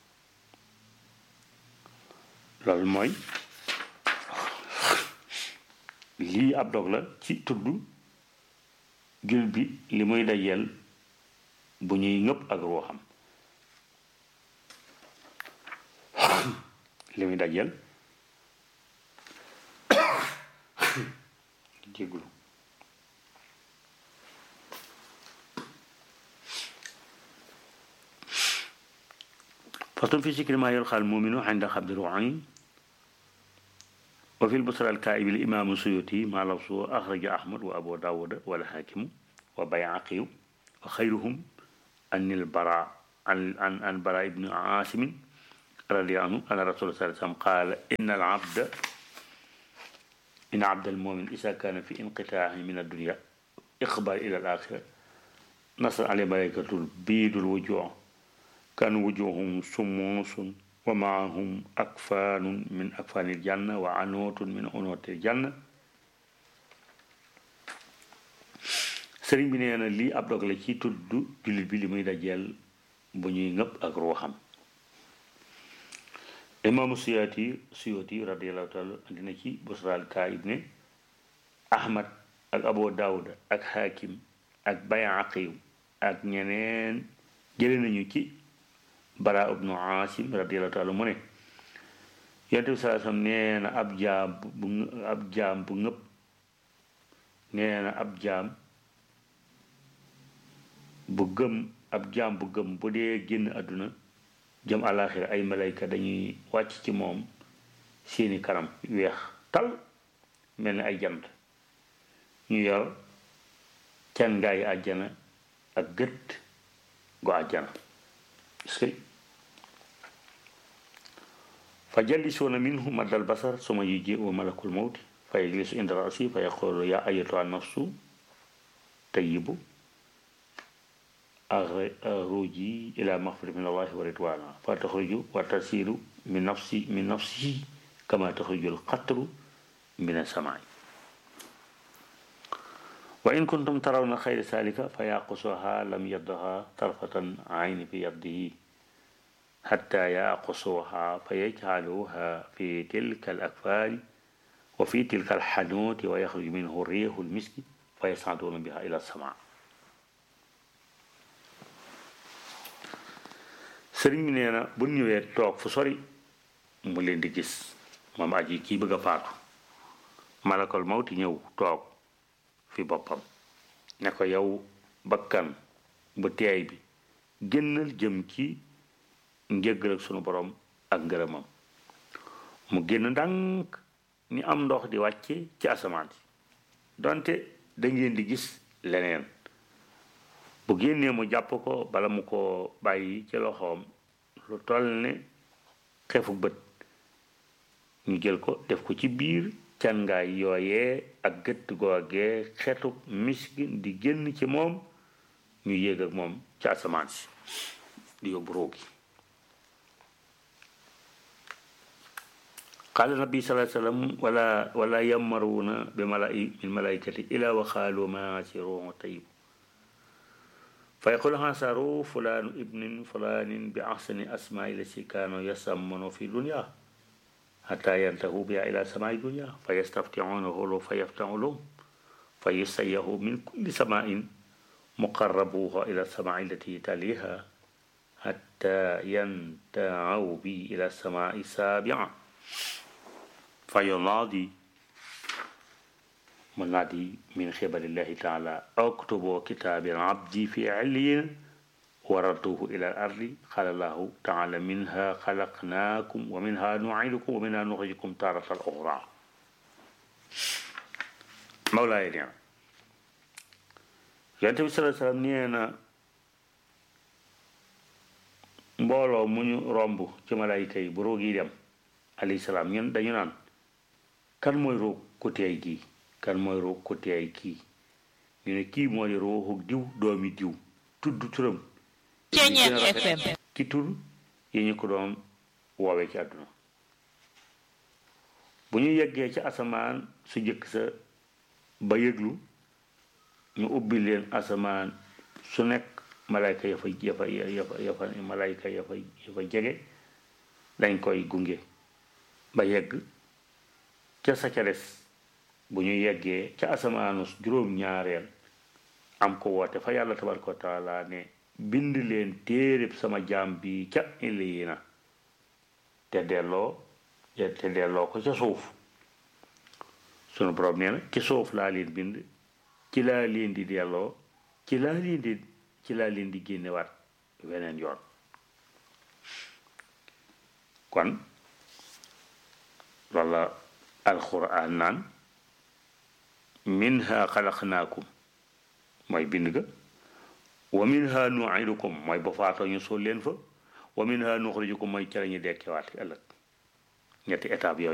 loolu mooy lii ab dog la ci tudd jul bi li muy dajeel bu ñuy ngëpp ak ruuxam li muy dajeel jéggulu فصل في ذكر ما يلقى المؤمن عند خبد روعين وفي البصرى الكائب الإمام السيوطي ما لفظه أخرج أحمد وأبو داود والحاكم وبيعقي وخيرهم أن البراء عن عن عن براء بن عاصم رضي عنه أن الرسول صلى الله عليه وسلم قال إن العبد إن عبد المؤمن إذا كان في انقطاع من الدنيا إقبال إلى الآخرة نصر عليه ملائكة البيض الوجوه كان وجوههم سموس ومعهم أكفان من أكفان الجنة وعنوت من عنوت الجنة sëriñ bi nee na lii ab dog la ci tudd jullit bi li muy dajeel bu ñuy ngëpp ak ruuxam imaamu siyaati siyooti radiallahu taala dina ci busraal kaayib ne ahmad ak abu daawuda ak xaakim ak bayaqiw ak ñeneen jële nañu ci bara ibnu asim radiallahu taala mu ne yonent bi saa sam nee na ab jaam bu ab jaam bu ngëpp nee na ab jaam bu gëm ab jaam bu gëm bu dee génn àdduna jëm àllaaxira ay malayka dañuy wàcc ci moom seeni kanam weex tal mel ni ay jant ñu yor can ngaayi àjjana ak gët gu àjjana fa jallisuuna minhu maddal basar suma yujiu malakul mawti fa yajlisu inda rasi fa yaqulu ya ayatuha nafsu tayyibu أخرجي إلى مغفرة من الله ورضوانا فتخرج وتسير من نفسي من نفسه كما تخرج القطر من السماء وإن كنتم ترون خير ذلك فيعقصها لم يدها طرفة عين في يده حتى يعقصوها فيجعلوها في تلك الأكفان وفي تلك الحنوت ويخرج منه الريح المسك فيصعدون بها إلى السماء sëriñ bi nee na bu ñëwee toog fu sori mu leen di gis moom aji kii bëgg a faatu malakal mawti ñëw toog fi boppam ne ko yow bakkan bu teey bi génnal jëm ci njëggal ak sunu borom ak ngërëmam mu génn ndànk ni am ndox di wàcce ci asamaan si donte da ngeen di gis leneen bu génnee mu jàpp ko bala mu ko bàyyi ci loxoom lu toll ne xefu bët ñu jël ko def ko ci biir cangaay yooyee ak gëtt googee xetu miski di génn ci moom ñu yéeg ak moom ci asamaan si di yóbbu roogi قال النبي صلى الله عليه وسلم ولا ولا يمرون بالملائكة إلا وقالوا ما سروه طيب فيقول هاسروا فلان ابن فلان بأحسن أسماء التي كانوا يسمون في الدنيا حتى ينتهوا بها إلى سماء الدنيا فيستفتحونه فيفتح لهم فيسيه من كل سماء مقربوها إلى السماء التي تليها حتى ينتهوا به إلى السماء السابعة فينادي منادي من قبل الله تعالى اكتبوا كتاب العبد في عليين وردوه إلى الأرض قال الله تعالى منها خلقناكم ومنها نعيدكم ومنها نخرجكم تارة أخرى مولاي نعم yonte bi salaa salaam nee na mbooloo mu ñu romb ci malayka yi bu roog yi dem alayhi salaam ñun dañu naan kan mooy roog ku teey gii kan mooy roog ku teey kii ñu ne kii moo di rooxu diw doomi diw tudd turam Ceeñeer FM ki tur yi ñu ko doon woowee ci àdduna bu ñu yeggee ci asamaan su jëkk sa ba yëglu ñu ubbi leen asamaan su nekk malayka ya fa ya fa ya fa ya fa malayka ya fa ya fa jege dañ koy gunge ba yegg ca sa ca des bu ñu yeggee ca asamaanu juróom-ñaareel am ko woote fa yàlla tabaraka wa taala ne bind leen téereb sama jaam bi ca illiina te delloo te delloo ko ca suuf sunu borom nee na ci suuf laa leen bind ci laa leen di delloo ci laa leen di ci laa leen di génnewaat weneen yoon kon loolu la alquran naan minha xalaqnaakum mooy bind ga wa minha nuidukum mooy ba faatoo ñu suul leen fa wa minha nuxrijukum mooy ca la ñu dekkewaat ëllëg ñetti étape yooyu